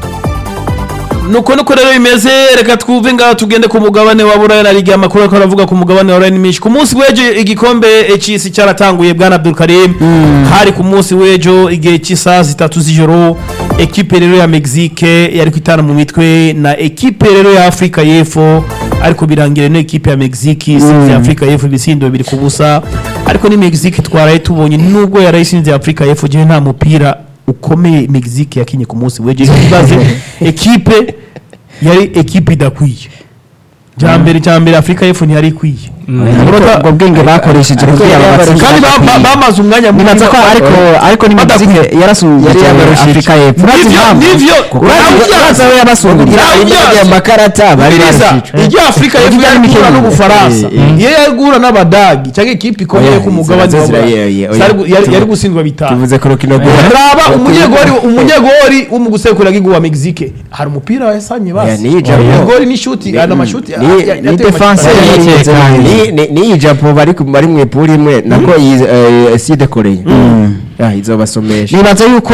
nuko nuko rero bimeze reka twumve ngaho tugende ku mugabane wa buraya na liga amakuru ariko aravuga ku mugabane wa buraya ni menshi ku munsi w'ejo igikombe cy'isi cyaratanguye bwana Abdul Karim hari ku munsi w'ejo igihe cy'isaha zitatu z'ijoro ekipe rero ya Mexique yari kwitana mu mitwe na ekipe rero ya Afrika y'Epfo ariko birangira no ekipe ya Mexique isinze Afrika y'Epfo ibisindo bibiri ku busa ariko ni Mexique twaraye tubonye nubwo yarayisinze Afrika y'Epfo jewe nta mupira ukomeye Mexique yakinye ku munsi w'ejo ibaze ekipe yari ekipe idakwiye cya mbere cya mbere afurika y'epfo ntiyari ikwiye ubwo bwenge bakoresheje kugira ngo batsinde kandi ba- ba- bamaze umwanya munini nibaza ko ariko ariko ni Badakwiye. Mexique yarasumbye Yari yabarushije. Afurika y'Epfo Nivyo- nivyo uraza we yabasumbye Urabyara. amakarata bari Biriza, barushije iryo afurika y'epfo Iryo yari ni guhura Kenya. n'ubufaransa Eh, eh. iyo yari guhura n'abadagi cyangwa ikipe ikomeye Oya, ku mugabane izo wa zira- Burayi. yeah, yeah, oya. Zari gu- yari- yari Tuvu- gutsindwa bitanu tuvuze ku rukino rwa raba umunyegori umunyegori wo mu gusekura gigu wa Mexique hari umupira yasanye Yeah, basi ni ijambo. umunyegori ni shuti ana mashuti ni- ya- ya- ni yateye defense amashoti. yari- Ni- ni- ni iyi japo bari ku- bari mu ipuri imwe nako iyi eh, side koreye Ah, izobasomesha nibaza yuko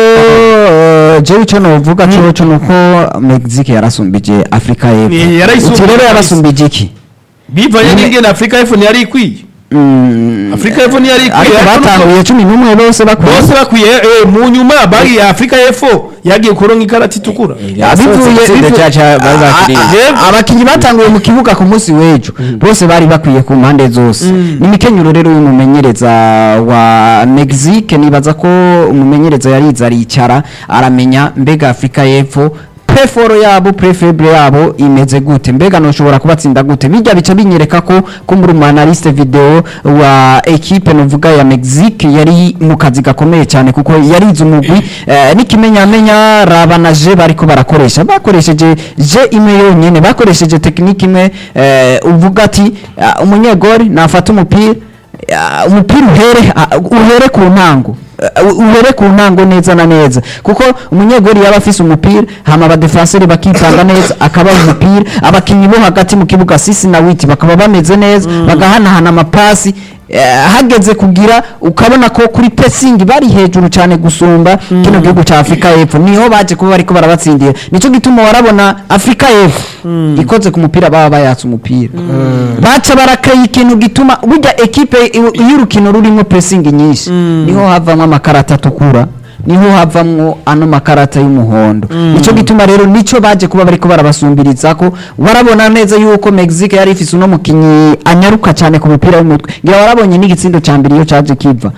eh, jewe icyo novuga cyo cyo nuko Mexique yarasumbije Afurika Ni- y'Epfo yarayisumbije uti rero kabisa. yarasumbije iki bivanye n'ingene afurika y'epfo ntiyari ikwiye Mm, afurika y'epfo ntiyari ikwiye ariko ariko nuko- batanguye cumi n'umwe bose bakwiye bose bakwiye eh, mu nyuma bari ya afurika y'epfo yagiye kuronka ikarata itukura Yasohotse itsinda bivuye- cya- cya- bari bakiriye. a- a- abakinnyi batanguye mu kibuga ku munsi w'ejo bose bari bakwiye ku mpande zose ni imikenyero rero y'umumenyereza wa Mexique nibaza ko umumenyereza yariza aricara aramenya mbega Afurika y'Epfo preforo yabo prefebre yabo imeze gute mbega noshobora kubatsinda gute bijya bica binyereka ko ko muri umanaliste video wa equipe novuga ya Mexique yari mu kazi gakomeye cyane kuko yarize umugwi eh, n'ikimenyamenya raba na je bariko barakoresha bakoresheje je imwe yonyene bakoresheje tekinike imwe eh, uvuga ati ah, umunyegori nafata umupira ah, umupira uhere ah, uhere ku ntango Uh, uhere ku ntango neza na neza kuko umunyegori yaba afise umupira hama abadefenseri bakitanga neza akabaha umupira abakinnyi bo hagati mu kibuga sisi na witi bakaba bameze neza bagahanahana amapasi eh, hageze kugira ukabona ko kuri pesingi bari hejuru cyane gusumba kino gihugu cya afurika y'epfo niho baje kuba bariko barabatsindira nicyo gituma warabona afurika y'epfo ikoze ku mupira baba bayatse umupira baca barakaye ikintu gituma burya ekipe i- y'urukino rurimo pesingi nyinshi niho havamo amakarata atukura niho havamwo ano makarata y'umuhondo nicyo gituma rero nicyo baje kuba bariko barabasumbiriza ko warabona neza yuko Mexique yari ifise uno mukinyi anyaruka cyane ku mupira w'umutwe ngira warabonye n'igitsindo ca mbere iyo caje kiva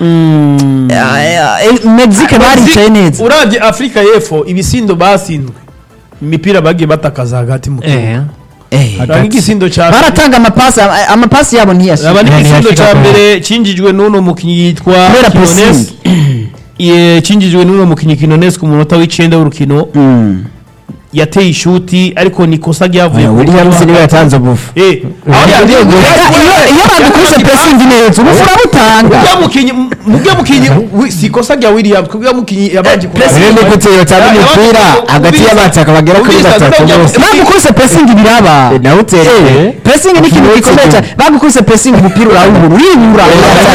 Eh, eh, Mexique baricaye neza uravye afurika y'epfo ibisindo basindwe imipira bagiye batakaza hagati mu kibuga Eh. Eh, Ranga igisindo ca baratanga amapasi ama- amapasi yabo ntiyashika aba n'igisindo ntiyashika ca kure. mbere cinjijwe n'uno mukinyi yitwa Kubera Quinones pressing. Ye- cinjijwe n'uno mukinyi Quinones ku munota w'icenda w'urukino Mm. yateye ishuti ariko ni ikosa ryavuye ku williams ruhande. niwe yatanze ubufu Eh, aho yagiye iyo iyo badukubise pressing neza ubu urabutanga Mubyo mukinyi mubyo mukinyi wi- si ikosa rya Williams kubyo mukinyi yabanje kuraba. rero ni gute yotanga Ya- umupira yabanje- hagati ubiriza- y'abataka bagera kuri ubiriza, batatu nubwo bose. bya- bagukubise pressing biraba Eh, nawe utereye pressing ni ikintu gikomeye cyane bagukubise pressing umupira urawubura uribura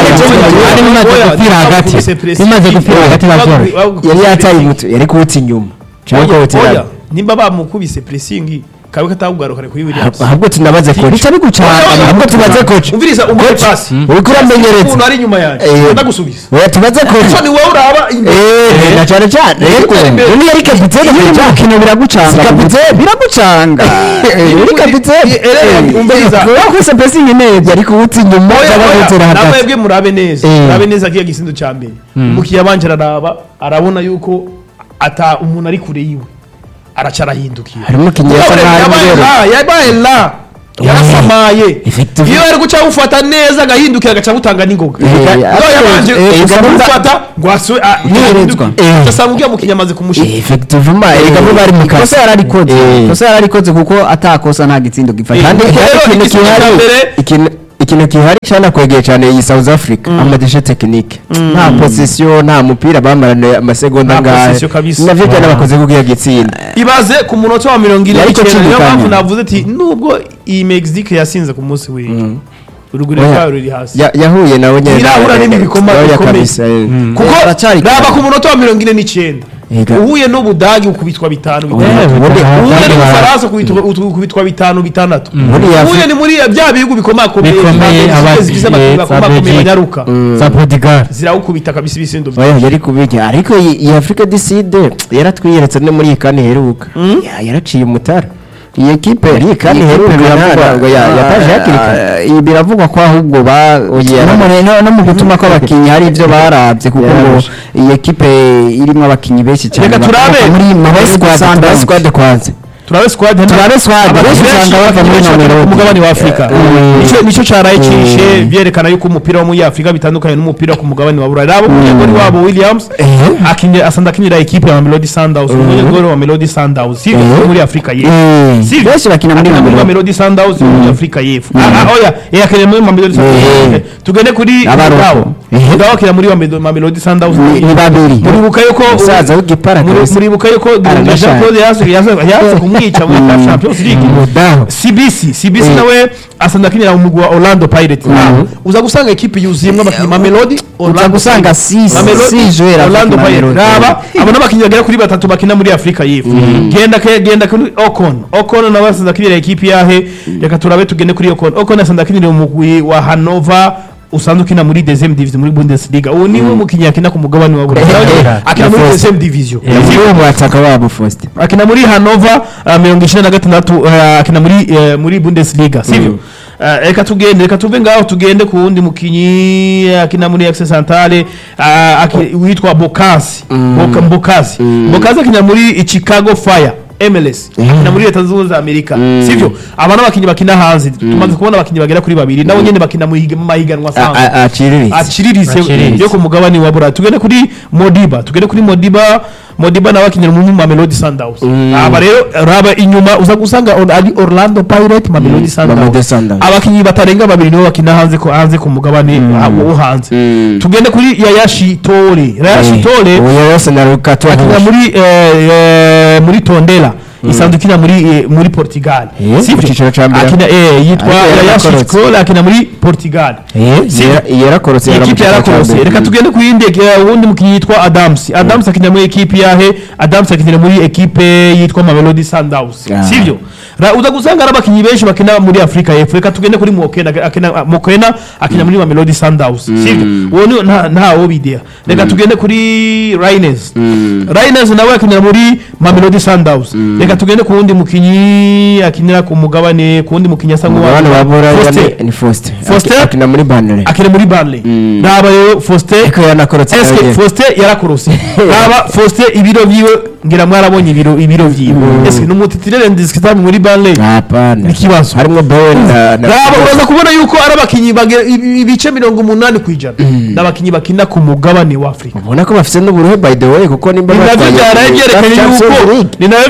Bari bimaze Oya, gupfira hagati bakubise pressing. bimaze gupfira hagati Bagukubise babyoroshye yari yataye pressing. umutu yari kuwuta inyuma cyangwa Oya, kuwutera oya, nimba bamukubise pressing kabe katabugarukare kuri Williams ahubwo tunabaze koci bica bigucanga ahubwo tubaze koci umviriza umuhe pasi uriko uramenyereza umuntu ari inyuma yanjye Eh. ndagusubiza oya tubaze koci so ni wowe uraba imbere Eh, na cyane cyane yego imbere. uyu yari kapitene iyo uri mu mukino biragucanga Si kapitene. biragucanga yari kapitene Eh, umviriza bagukubise pressing neza yari kuwuta inyuma Oya, cyangwa oya, kuwutera hagati namwebwe murabe neza Eh. murabe neza kiya gisindo cya mbere umukiriya abanje araraba arabona yuko ata umuntu ari kure yiwe araca arahindukira harimo umukinnyi yasa Yabaye- nkaho yabaye ari la yabaye la yarasamaye Effectively. iyo ari guca awufata neza agahindukira agaca awutanga n'ingoga Eh, iyo yabanje eh, gusa eh, kumufata ngo asube Niherezwa. Eh. ugasanga ubwiye mukinnyi amaze kumushyira effectivement erega bo bari mu kazi ikosa yararikoze Eh. ikosa yararikoze kuko atakosa nta gitsindo gifashe Eh, kandi Kuko kandi rero ikintu igisubizo cya gihari mbere- ikintu ikintu gihari cyane kwegeye cyane iyi South Africa amadeshe tekinike nta position nta mupira bamarana amasegonda Nta ngahe position kabisa. navyo byane bakoze kugira gitsinda ibaze ku munota wa mirongo ine Yariko n'icyenda niyo acindikanya. mpamvu navuze ati nubwo iyi mexique yasinze ku munsi w'ejo urugero Oya. rwayo ruri hasi Ya- yahuye nawe nyene Irahura n'ibikoma Oya bikomeye. kabisa, eh. kuko Baracyari raba kure. ku munota wa mirongo ine n'icyenda Ega. uhuye n'ubudagi ukubitwa bitanu bitandatu Eh, ubundi- uhuye Ubudagi n'ubufaransa ukubitwa- ukubitwa bitanu bitandatu Muri Afri- uhuye ni muri bya bihugu bikomakomeye Bikomeye, za Belgique, aba- zigize abakinnyi eh, za bakomakomeye Belgique. banyaruka za Portugal zirawukubita kabisa ibisindo oya yari kubirya ariko iyi iyi Africa du Sud yaratwiyeretse no muri iyi kane iheruka Ya- yaraciye umutara iyi ekipe iyi kane iheruka ntabwo ya- yataje hakiri kare ibi biravugwa ko ahubwo ba Oya, no mu- no- no mu gutuma kw'abakinnyi hari ibyo barabye kuko ngo Yarabye. iyi ekipe irimo abakinnyi benshi cyane Reka bakomoka turabe. muri Turabe Mamelodi squad turabe Sundowns. squad kwanza turabe squad Turabe squad, Abakinnyi benshi usanga bava abakinnyi muri benshi baturuka Mamelodi. ku mugabane wa Afurika Nicyo- nicyo cyaraye cyishe byerekana yuko umupira wo muri Afurika bitandukanye n'umupira wo ku mugabane wa Burayi rabo umunyegori wabo Williams akinye asanda akinira ekipe ya Mamelodi Sundowns umunyegori wa Mamelodi Sundowns si Eh. muri Afurika y'Epfo Eh. Si benshi bakina muri akina muri Mamelodi. Mamelodi Sundowns muri Afurika y'Epfo Ah, ah, oya eh akina muri Mamelodi Sundowns Eh. tugende kuri Abaroko. Mugabo Eh. Mugabo akina muri Mamelodi- Mamelodi Sundowns Ni- ni babiri muribuka yuko umusaza w'igipara muri- kabisa. muribuka yuko Aranashaje. Jean Claude yaje yaje- yaje kumwica muri CAF Champions League umudamu CBC CBC Eh. nawe asanda akinira mu mugwi wa Orlando Pirates Ah, uza gusanga ekipe yuzuyemo abakinnyi Mamelodi uza gusanga si si joueur Orlando afite Pirates Mamelodi. raba abo n'abakinnyi bagera kuri batatu bakina muri Afrika y'Epfo genda ke genda kuri Ocon Ocon nawe asanda akinira ekipe yahe reka turabe tugende kuri Ocon Ocon asanda akinira mu mugwi wa Hannover usanzwe ukina muri deuxième division muri Bundesliga uwo niwe mukinnyi akina ku mugabane wa Burayi Eh, akina muri eh, deuxième division yavuye mu bataka babo Faustin akina muri Hannover uh, mirongo icyenda na gatandatu uh, akina muri uh, muri Bundesliga sivyo Uh, reka tugende reka tuve ngaho tugende ku wundi mukinyi akina muri Axe Centrale uh, aki- witwa Bokasi Boka- Bokasi Bokasi akina muri Chicago Fire MLS akina muri leta zunze ubumwe za Amerika sivyo aba n'abakinnyi bakina hanze tumaze kubona abakinnyi bagera kuri babiri nabo nyene bakina mu higa- mu mahiganwa A- asanzwe a- aciriritse aciriritse Aciriritse. yo ku mugabane wa burayi tugende kuri modiba tugende kuri modiba modiba nawe akinira mu mamelodi sundowns aba rero raba inyuma uza gusanga or- ari orlando pirate mamelodi Mamelodi sundowns Sundowns. abakinnyi batarenga babiri nibo bakina hanze ko hanze ku mugabane ah, wo hanze tugende kuri yayashi tore yayashi tore ubu yose na rukato akina muri eh, eh, muri tondela isanzwe ikina muri eh, muri portugal Eh, Sivyo? mu cyiciro ca mbere. akina eh, yitwa Ariko yayashi yarakorotse. tore akina muri portugal Sivyo? yarakorotse ekipi yarakorose reka tugende ku yindi eh, wundi mukinnyi yitwa adams adams akinira muri ekipi yahe adams akinira muri ekipe yitwa mamelodi sundowns Ah. sivyo Ra- uza gusanga ari abakinnyi benshi bakina muri afurika y'epfo reka tugende kuri mokena akina ah, mokena akina muri mamelodi sundowns sivyo uwo ni nta ntawo bidea reka tugende kuri rines rines nawe akinira muri mamelodi sundowns reka tugende ku wundi mukinnyi akinira ku mugabane ku wundi mukinnyi asa abana ba bora Faustin. ni Faustin Faustin? Aki- akina muri banere akina muri Burnley naba rero Faustin ariko yanakorotse nawe eske nyene. Faustin yarakorose naba Faustin ibiro vyiwe ngira mwarabonye ibiro ibiro vyiwe eske numutitirere indiscutable muri Burnley hapana ikibazo harimwo Bowen na na raba uraza kubona yuko ari abakinyi bagera ibi- ibice mirongo umunani ku ijana n'abakinyi bakina ku mugabane wa Afurika ubona ko bafite n'uburuhe by the way kuko nimba ni navyo batwaye- byaraye byerekanye Champions yuko League. ni navyo byaraye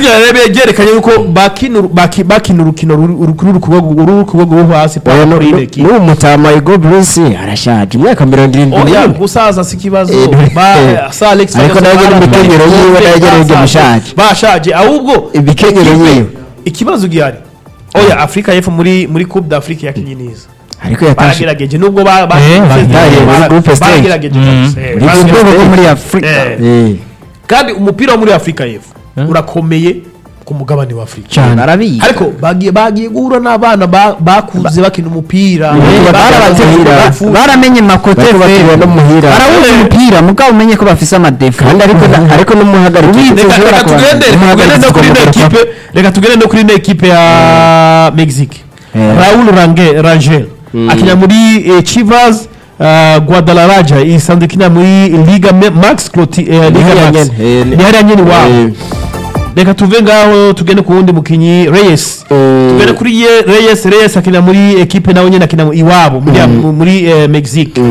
byerekanye yuko bakina uru- baki- bakina urukino ruri ruri ku rwego ruri ku rwego rwo hasi oya pa- kuri iyi equipe. n'uwo mutama Igo Bruce arashaje imyaka mirongo irindwi oya n'ine gusaza si ikibazo Eh, ba eh. sa Alex Ariko Ferguson nawe nyine bari- imikenyero bari- yiwe nayo nyine basaza, bashaje. bashaje ahubwo Imikenyero ikipe- yiwe. ikibazo gihari oya Afrika y'Epfo muri muri Coupe d'Afrique yakinye neza ariko yatashe baragerageje nubwo ba ba- Eh, bataye muri bara- groupe stage. baragerageje Mm. kabisa, eh, uri ku baragerageje. rwego rwo muri afurika Eh. Eh. kandi umupira wo muri Afrika y'Epfo urakomeye ku mugabane wa Afrika cyane barabizi ariko bagiye bagiye guhura n'abana ba- bakuze bakina umupira Eh, barabategura barabategura. baramenye makote bariko bategura no muhira barawuzi umupira mugabo umenye ko bafise amadefu kandi ariko na- ariko n'umuhagarike reka reka tugende reka tugende no kuri ino ekipe reka tugende no kuri ino ekipe ya Mexique Eh. Raul Range Rangel akina muri eh, Chivas uh, Guadalajara isanzwe ikina muri Liga Me- Max Cloti eh, Liga hariya Max nyene, eh, ni hariya nyene iwabo Eh. reka tuve ngaho tugende ku wundi mukinyi Reyes Eh. tugende kuri ye Reyes Reyes akina muri ekipe nawe nyene akina iwabo muri muri eh, Mexique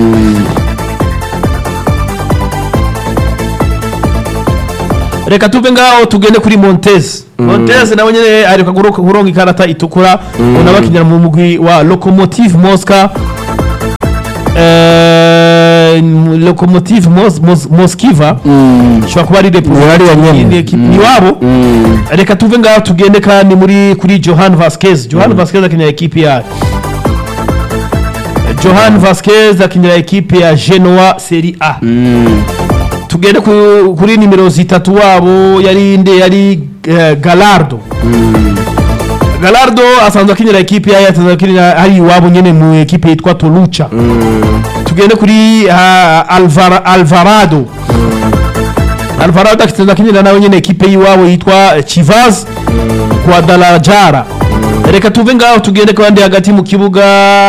reka tuve ngaho tugende kuri Montez Montez nawe nyene areka guro- kuronka ikarata itukura unaba akinira mu mugwi wa Lokomotiv Moscow Eh, Lokomotiv Mos- Mos- Moskiva ishobora kuba ari Ni hariya nyene. representative ni iwabo reka tuve ngaho tugende kandi muri kuri Johan Vasquez Johan Vasquez akinira ekipe ya Johan Vasquez akinira ekipe ya Genoa Serie A tugende ku- kuri nimero zitatu wabo yari inde yari eh, Galardo Galardo asanzwe akinira ekipe ya asanzwe akinira hari iwabo nyene mu ekipe yitwa Toluca tugende kuri ah, Alvar, Alvarado Alvarado asanzwe akinira nawe nyene ekipe y'iwabo yitwa eh, Chivas Guadalajara reka tuve ngaho tugende kandi hagati mu kibuga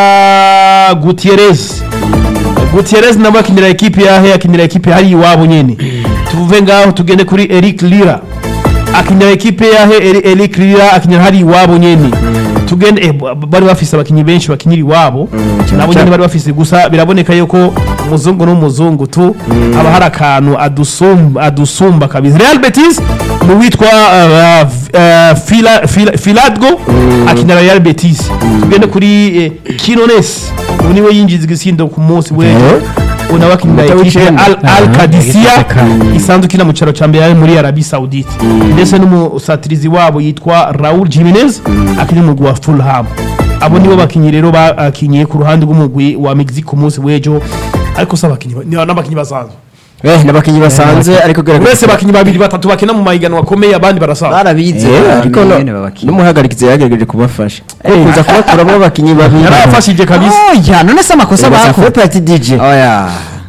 Gutierrez Gutierrez nabo akinira ekipe yahe akinira ekipe hari iwabo nyene tuve ngaho tugende kuri Eric Lira akinira ekipe yahe Eri- Eric Lira akinira hari iwabo nyene tugende eh, b- bari bafise abakinyi benshi bakinira iwabo nabo nyene bari bafise gusa biraboneka yuko umuzungu n'umuzungu tu haba hari akantu adusumba adusumba kabisa Real Betis mu witwa uh, uh, Fila, Fila, Filadgo akinira Real Betis tugende kuri eh, Quinones ubu niwe yinjiza igisindo ku munsi w'ejo unawe akinira Umuta ekipe w'icenda. Al, Al Ah, Qadisiyah ekipe ka- isanzwe ikina mu cyaro cya mbere ari muri Arabie Saoudite ndetse n'umusatirizi wabo yitwa Raul Jimenez akiri mu mugwi wa Fulham abo nibo bakinyi rero bakinyiye ku ruhande rw'umugwi wa Mexique ku munsi w'ejo ariko si abakinyi ba- ni n'abakinyi basanzwe Eh, n'abakinyi basanzwe ariko uretse gerageza abakinyi babiri batatu bakina mu mahiganwa akomeye abandi barasanzwe barabize Eh, ariko no- nyene babakina n'umuhagarikizi yagerageje kubafasha kuza kubakuramo abakinyi babiri yarabafashije kabisa oya none se amakosa Basa bakora kuba pati DJ oya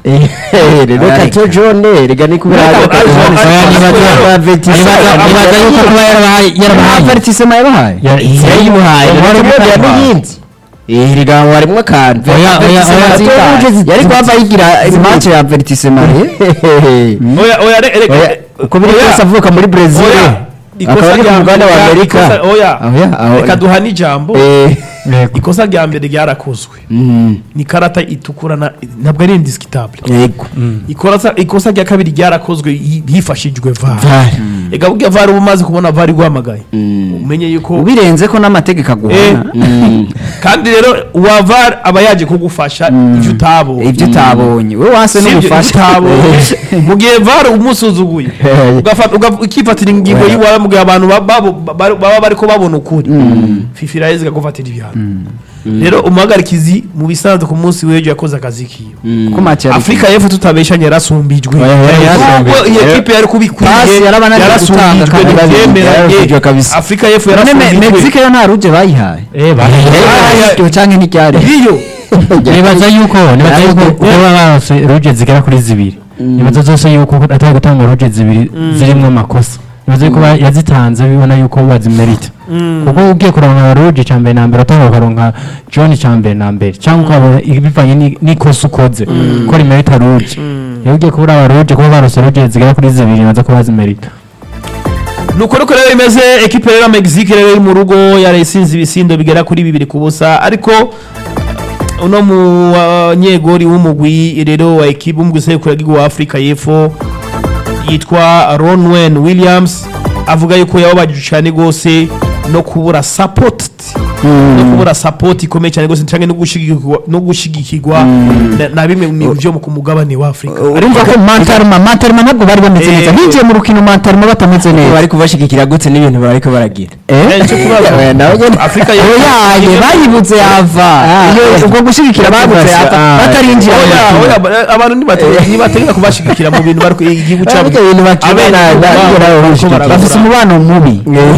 rero Oya, kato John rega ni kubera Ariko- Kato ariko- John ariko- Sanyama ariko- ba Betis. nibaza nibaza yuko kuba yarabahaye yarabahaye avertisema yabahaye yayimuhaye Wari rero gutanga. n'iyindi eh rega ngo harimo akantu Oya, oya, oya, yari kuhava yigira match ya avertisema oya oya re- re- Oya, uko biri oya. kose avuka muri Brazil oya akaba ari ku mugabane wa Amerika ikosa- oya Oya, aho- reka duhane ijambo Eh, Yego. ikosa rya mbere ryarakozwe mm, ni karata itukura na- ntabwo ari indisikitable yego ikosa ikosa rya kabiri ryarakozwe hi- hifashishijwe var VAR. ega burya var uba umaze kubona var iguhamagaye umenye yuko ubirenze ko n'amategeko Eh, aguhana kandi rero uwa var aba yaje kugufasha ibyo utabonye ibyo utabonye we wase Si ibyo n'umufasha utabonye mu gihe var umusuzuguye ugafata- uga- ukifatira ingingo y'iwawe mu gihe abantu ba- babo- ba- baba bariko babona ukuri fifa iraheza ikagufatira ibihano rero umuhagarikizi mu bisanzwe ku munsi w'ejo yakoze akazi kiwe ko match yari afurika y'epfo tutabeshanye yarasumbijwe Oya, yari nubwo yarasumbijwe. iyi ekipe yari Pasi kubikwiye yarabananiye gutanga yarasumbijwe kandi ntibyemeranye yarasumbijwe kabisa. afurika y'epfo none Me- yarasumbijwe mexique yo nta ruje bayihaye Eh, bahaye. Aya- canke ntiryari iyo nibaza yuko nibaza yuko kuba barose ruje zigera kuri zibiri nibaza zose yuko atari gutanga ruje zibiri zirimo amakosa nibaza yuko ba- yazitanze bibona yuko bazimerita kuko ugiye kuronka ruje cya mbere na mbere utanga ukaronka john cya mbere na mbere cyangwa ukabona bivanye ni- n'ikosa ukoze ko rimerita ruje iyo ugiye kubura aba ruje kuba barose ruje zigera kuri zibiri nibaza ko bazimerita nuko nuko rero imeze ekipe rero ya mexique rero iri mu rugo yarayisinze ibisindo bigera kuri bibiri ku busa ariko uno munyegori w'umugwi rero wa ekipe w'umugwi sekuru wa afurika y'epfo yitwa ronwen williams avuga yuko yababajije cyane rwose no kubura support no kubura support ikomeye cyane rwose cyangwa no gushigikirwa no gushigikirwa na- na bimwe mu byo ku mugabane wa Afrika urumva ko mantaruma mantaruma ntabwo bari bameze neza Eh, binjiye mu rukino mantaruma batameze neza bari kubashigikira gutse n'ibintu bariko baragira Eh, icyo kibazo Oya, nawe nyene. Afrika yo oyaye bayibutse yava Iyo- ubwo gushyigikira babutse yava Ah, batarinjira mu oya rukino. oya ba- abantu ntibategeka ntibategeka kubashigikira mu bintu bari ku- igihugu cyabo Ariko ibintu bakina Abenegihugu na- na- babo na- bariko bashigikira. barabura. bafise umubano mubi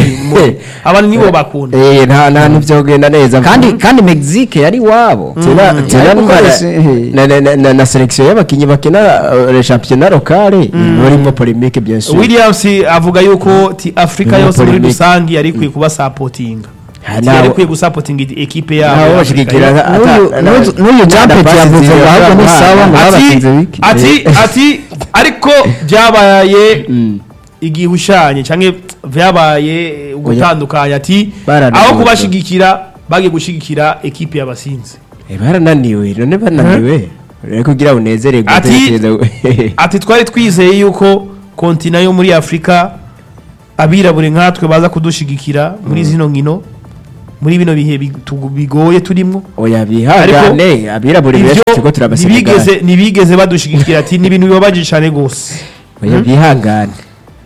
abantu nibo bakunda Eh, nta nta ntivyogenda neza kandi kandi mexique yari iwabo tena tena Ariko numva kwese, eh. na- na- na- na- na selection y'abakinyi bakina uh, le championnat locale barimo polemique bien sûr williams avuga yuko ti afurika Ni yose muri polemique. rusange yari ikwiye kubasapotinga Ha, Ati nabo- yari ikwiye gusapotinga ekipe yabo nabo ya bashigikira Afurika ata- N'uyu- ata- n'uyu- n'uyu nta Jumpet pasi yavuze ziri ngo ahubwo ni abana. sawa ngo ati babatsinze wiki. ati ati ariko byabaye igihe ushanye cyangwa byabaye ugutandukanya ati Barananiwe. aho kubashigikira bagiye gushigikira ekipe y'abasinzi Eh, barananiwe none bananiwe rero kugira unezererwe Ati- utekereza- ati twari twizeye yuko kontina yo muri afurika abirabure nkatwe baza kudushigikira muri zino nkino muri bino bihe bitu- bigoye turimo oya bihangane abirabura benshi ibyo turiko turabasiga ntibigeze ntibigeze badushigikira ati ni ibintu bibabaje cyane rwose oya bihangane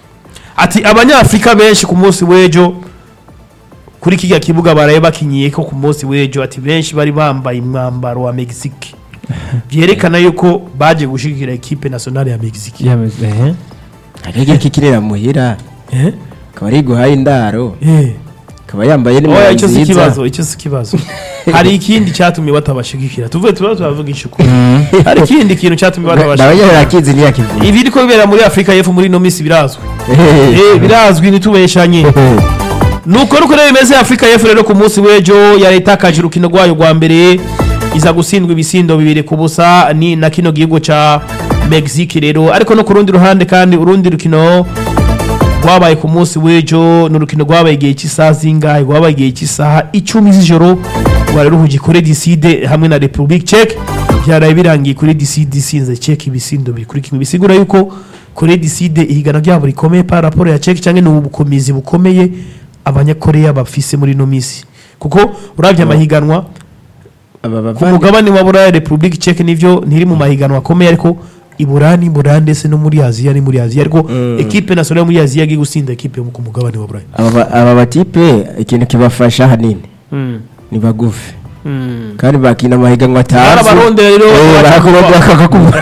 ati abanyafurika benshi ku munsi w'ejo kuri kijya kibuga baraye bakinyiye ko ku munsi w'ejo ati benshi bari bambaye umwambaro wa mexique byerekana yuko baje gushigikira ekipe nationale ya mexique Yameze, eh. akajya kikirera muhira Eh? akaba ari guhaye indaro Eh. akaba yambaye oya n'imyenda icyo si nziza ikibazo icyo si ikibazo hari ikindi cyatumye batabashigikira tuvuye tuba turavuga ishukuru hari ikindi kintu cyatumye nawe batabashigikira nyine arakizi ntiyakivuga ibi biriko bibera muri afurika y'epfo muri ino minsi birazwi Eh, birazwi ntitubeshanye nuko nuko rero bimeze afurika y'epfo rero ku munsi w'ejo yari itakaje urukino rwayo rwa mbere iza gutsindwa ibisindo bibiri ku busa ni na kino gihugu ca mexique rero ariko no ku rundi ruhande kandi urundi rukino rwabaye ku munsi w'ejo ni urukino rwabaye igihe cy'isaha zingahe rwabaye igihe cy'isaha icumi z'ijoro rwari ruhugiye kuri diside hamwe na republic check byaraye birangiye kuri diside isinze check ibisindo biri kuri kimwe bisigura yuko kuri diside ihiganwa ryabo rikomeye par rapport ya check cyangwa ni ubukomezi bukomeye abanyakoreya bafise muri ino minsi kuko urabye amahiganwa aba ku bavandi mugabane wa buraya republic check nivyo ntiri mu mahiganwa akomeye ariko iburani buraya ndetse no muri aziya ni muri aziya ariko ekipe nationale yo muri aziya yagiye gusinda ekipe yo ku mugabane wa buraya aba ba- aba batipe ikintu kibafasha hanini ni bagufi kandi bakina amahiganwa atazi barabarondera rero Eh, barakurondera bakakubura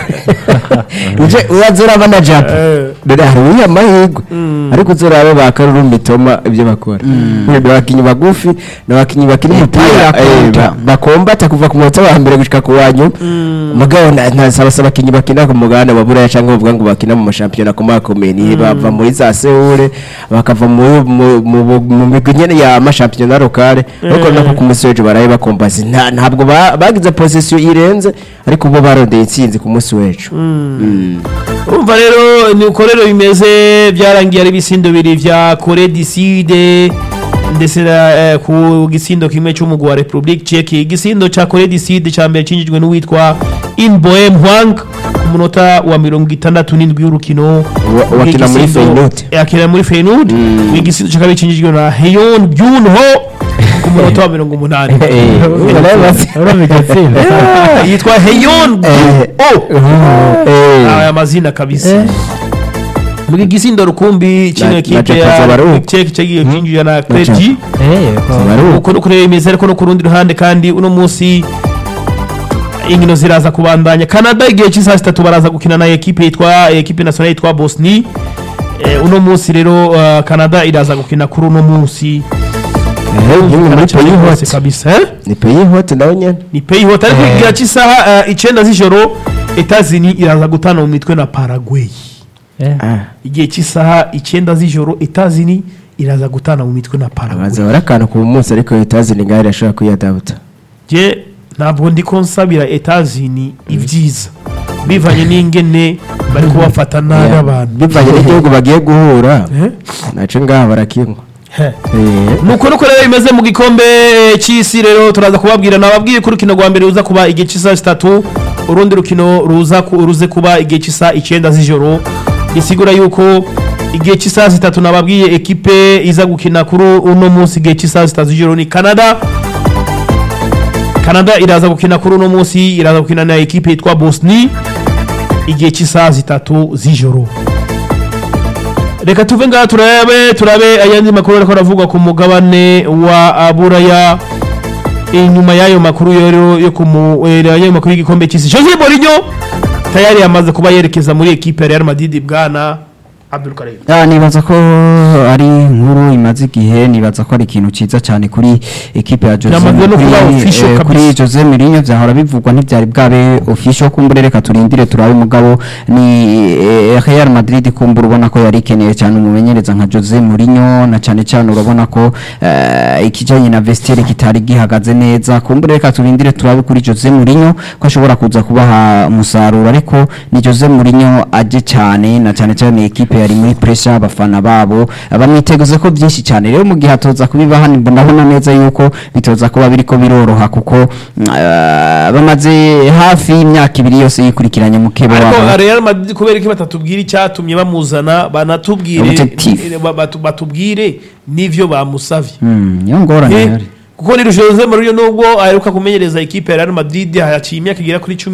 uje uraza uraba na japa Eh. dore hari uriya mahirwe ariko uzurabe ba karuru mitoma ibyo bakora ni abakinnyi bagufi ni abakinnyi bakina umupira eh, ba- bakombata kuva ku munota wa mbere gushika ku wa nyuma mugabo na- ntasaba se abakinnyi bakina ku mugabane wa buraya cyangwa bavuga ngo bakina mu mashampiyona akomakomeye ni bava muri za sewure bakava mu- mu- mu mu migwi nyene ya mashampiyona lokale ariko nako ku munsi w'ejo baraye bakombazi Nta- ntabwo ba- bagize posisiyo irenze ariko bo barondeye intsinzi ku munsi w'ejo Mm. urumva rero ni uko rero bimeze byarangiye ari ibisindo bibiri vya kore diside ndetse na, eh, ku gisindo kimwe cy'umugwi wa republic check igisindo cya kore diside cya mbere cinjijwe n'uwitwa inboem hwang ku munota wa mirongo itandatu n'indwi y'urukino Wa- wakina muri Igisindo- Feyenoord. eh, akina muri feynud igisindo cya kabiri cinjijwe na heyon byunho ku munota wa mirongo umunani urumva igatsinda Eh, yitwa heyon Eh. aya mazina kabisa mu gisindo rukumbi kino Na- ekipe na ya Japan Zabaruku. cek cyagiye cinjira na Japan. Clergy Eh, ko- Zabaruku. uko nuko rero bimeze ariko no ku rundi ruhande kandi uno munsi inkino ziraza kubandanya Canada igihe cy'isaha zitatu baraza gukina na ekipe yitwa ekipe nationale yitwa Bosnie Eh, uno munsi rero uh, Canada iraza gukina kuri uno munsi Eh, nyine muri Cyane peyi rwose hote kabisa eh? ni peyi hote nawe nyene ni peyi hot ariko igihe cy'isaha uh, icenda z'ijoro Etazini iraza gutana mu mitwe na Paraguay eh. Ah, igihe cy'isaha icyenda z'ijoro etazini iraza gutana mu mitwe na abaza paraguay bari akantu ku munsi ariko etazi ni ngaho irashobora kwiyadabuta je ntabwo ndi ko nsabira etazini ibyiza bivanye n'ingene bari kubafata nabi abantu bivanye n'igihugu bagiye guhura Eh? naco ngaha barakinywa He. Eh, nuko nuko rero bimeze mu gikombe cy'isi rero turaza kubabwira nababwiye ko urukino rwa mbere ruza kuba igihe cy'isaha zitatu urundi rukino ruza ku- ruze kuba igihe cy'isaha icyenda z'ijoro gisigura yuko igihe cy'isaha zitatu nababwiye ekipe iza gukina kuri uno munsi igihe cy'isaha zitatu z'ijoro ni canada canada iraza gukina kuri uno munsi iraza gukina na ekipe yitwa bosni igihe cy'isaha zitatu z'ijoro reka tuve ngaha turabe turabe ayandi makuru ariko aravugwa ku mugabane wa buraya inyuma y'ayo makuru rero yo kumu eh, y'ayo makuru y'igikombe cy'isi Jose Mourinho tayari yamaze kuba yerekeza muri ekipe ya Real Madrid bwana Abdul Karim Ah, nibaza ko ari inkuru imaze igihe nibaza ko ari ikintu ciza cyane kuri ekipe ya Jose Yamaze no kuba kuri, official eh, kabisa. kuri Jose Mourinho vyahora bivugwa ntivyari bwabe official kumbure reka turindire turabe mugabo ni eh, Real Madrid kumbura ubona ko yari ikeneye cyane umumenyereza nka Jose Mourinho na cyane cyane urabona ko eh, ikijanye na vestiaire kitari gihagaze neza kumbure reka turindire turabe kuri Jose Mourinho ko ashobora kuza kubaha umusaruro ariko ni Jose Mourinho aje cyane na cyane cyane ekipe yari muri pressure abafana babo bamwiteguze ko byinshi cyane rero mu gihe atoza kubibaha ndabona neza yuko bitoza kuba biriko biroroha kuko mm, eh, bamaze hafi y'imyaka ibiri yose yikurikiranye mu kebo ariko wabo Real Madrid kubera ko batatubwira icyatumye bamuzana banatubwire Objectif. eh, ba- batu- batubwire n'ivyo bamusavye Mm, niyo ngorane Eh, ihari. kuko ni Jose Mourinho nubwo aheruka kumenyereza ekipe ya Real Madrid haciye imyaka igera kuri cumi